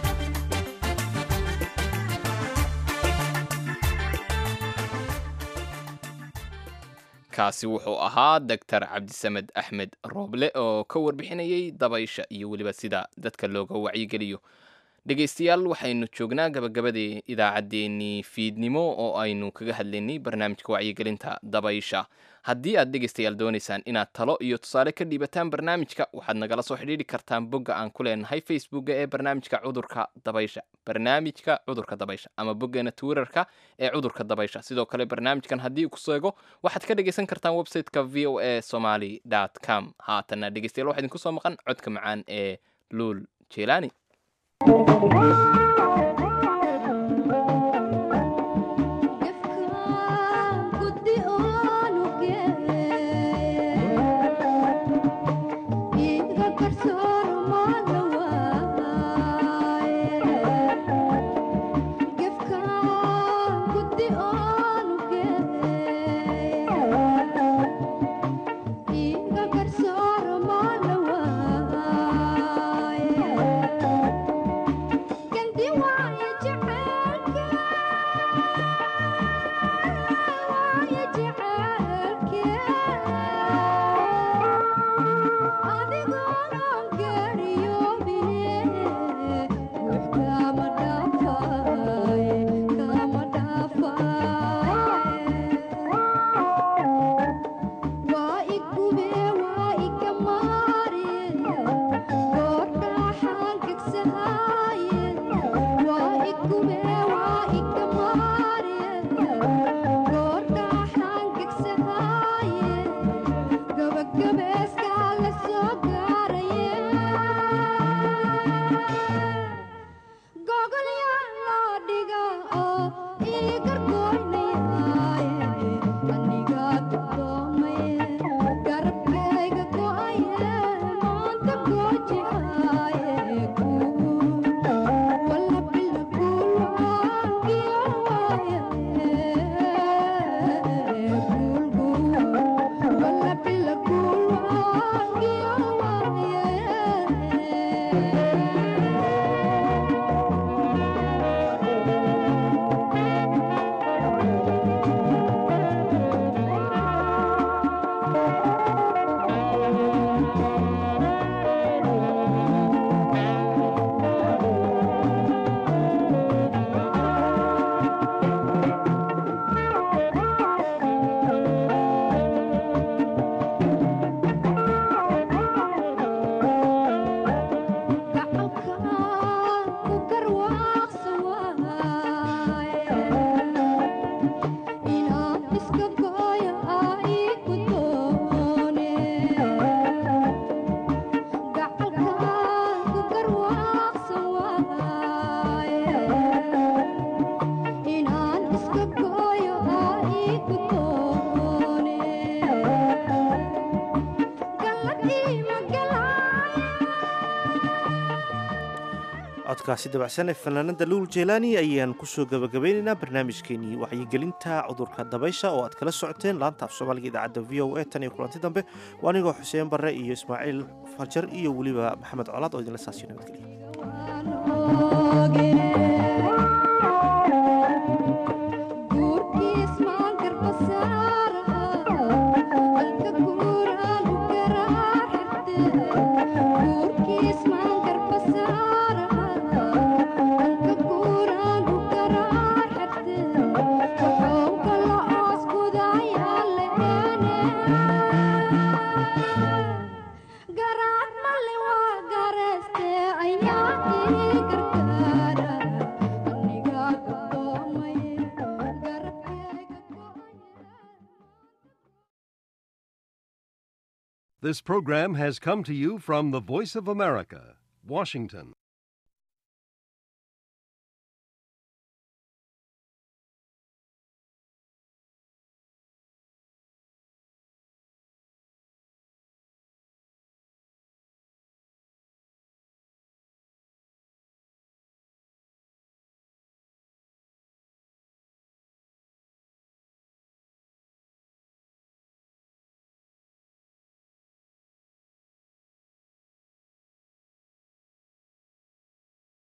kaasi wuxuu ahaa doctor cabdisamed axmed rooble oo ka warbixinayay dabaysha iyo weliba sida dadka looga wacyigeliyo dhegaystayaal waxaynu joognaa gabagabadii idaacaddeenii fiidnimo oo aynu kaga hadlaynay barnaamijka wacyigelinta dabaysha haddii aad dhegaystayaal doonaysaan inaad talo iyo tusaale ka dhiibataan barnaamijka waxaad nagala soo xidhiidhi kartaan bogga aan ku leenahay facebookga ee barnaamijka cudurka dabaysha barnaamijka cudurka dabaysha ama boggeena twitterka ee cudurka dabaysha sidoo kale barnaamijkan haddii ku seego waxaad ka dhegaysan kartaan websiteka v o a somaly com haatanna dhegaystayaal waxaa idinku soo maqan codka macaan ee luul jelani codkaasi dabacsan ee fanaanada luul jeelaani ayaan kusoo gabagabeynaynaa barnaamijkeenii wacyigelinta cudurka dabaysha oo aad kala socoteen laanta af soomaaliga idaacadda v o a tan iyo kulanti dambe waa anigoo xuseen barre iyo ismaaciil fajar iyo weliba maxamed colaad oo idinla saasiyo garaad mali waa gareste ayaa This program has come to you from the Voice of America, Washington.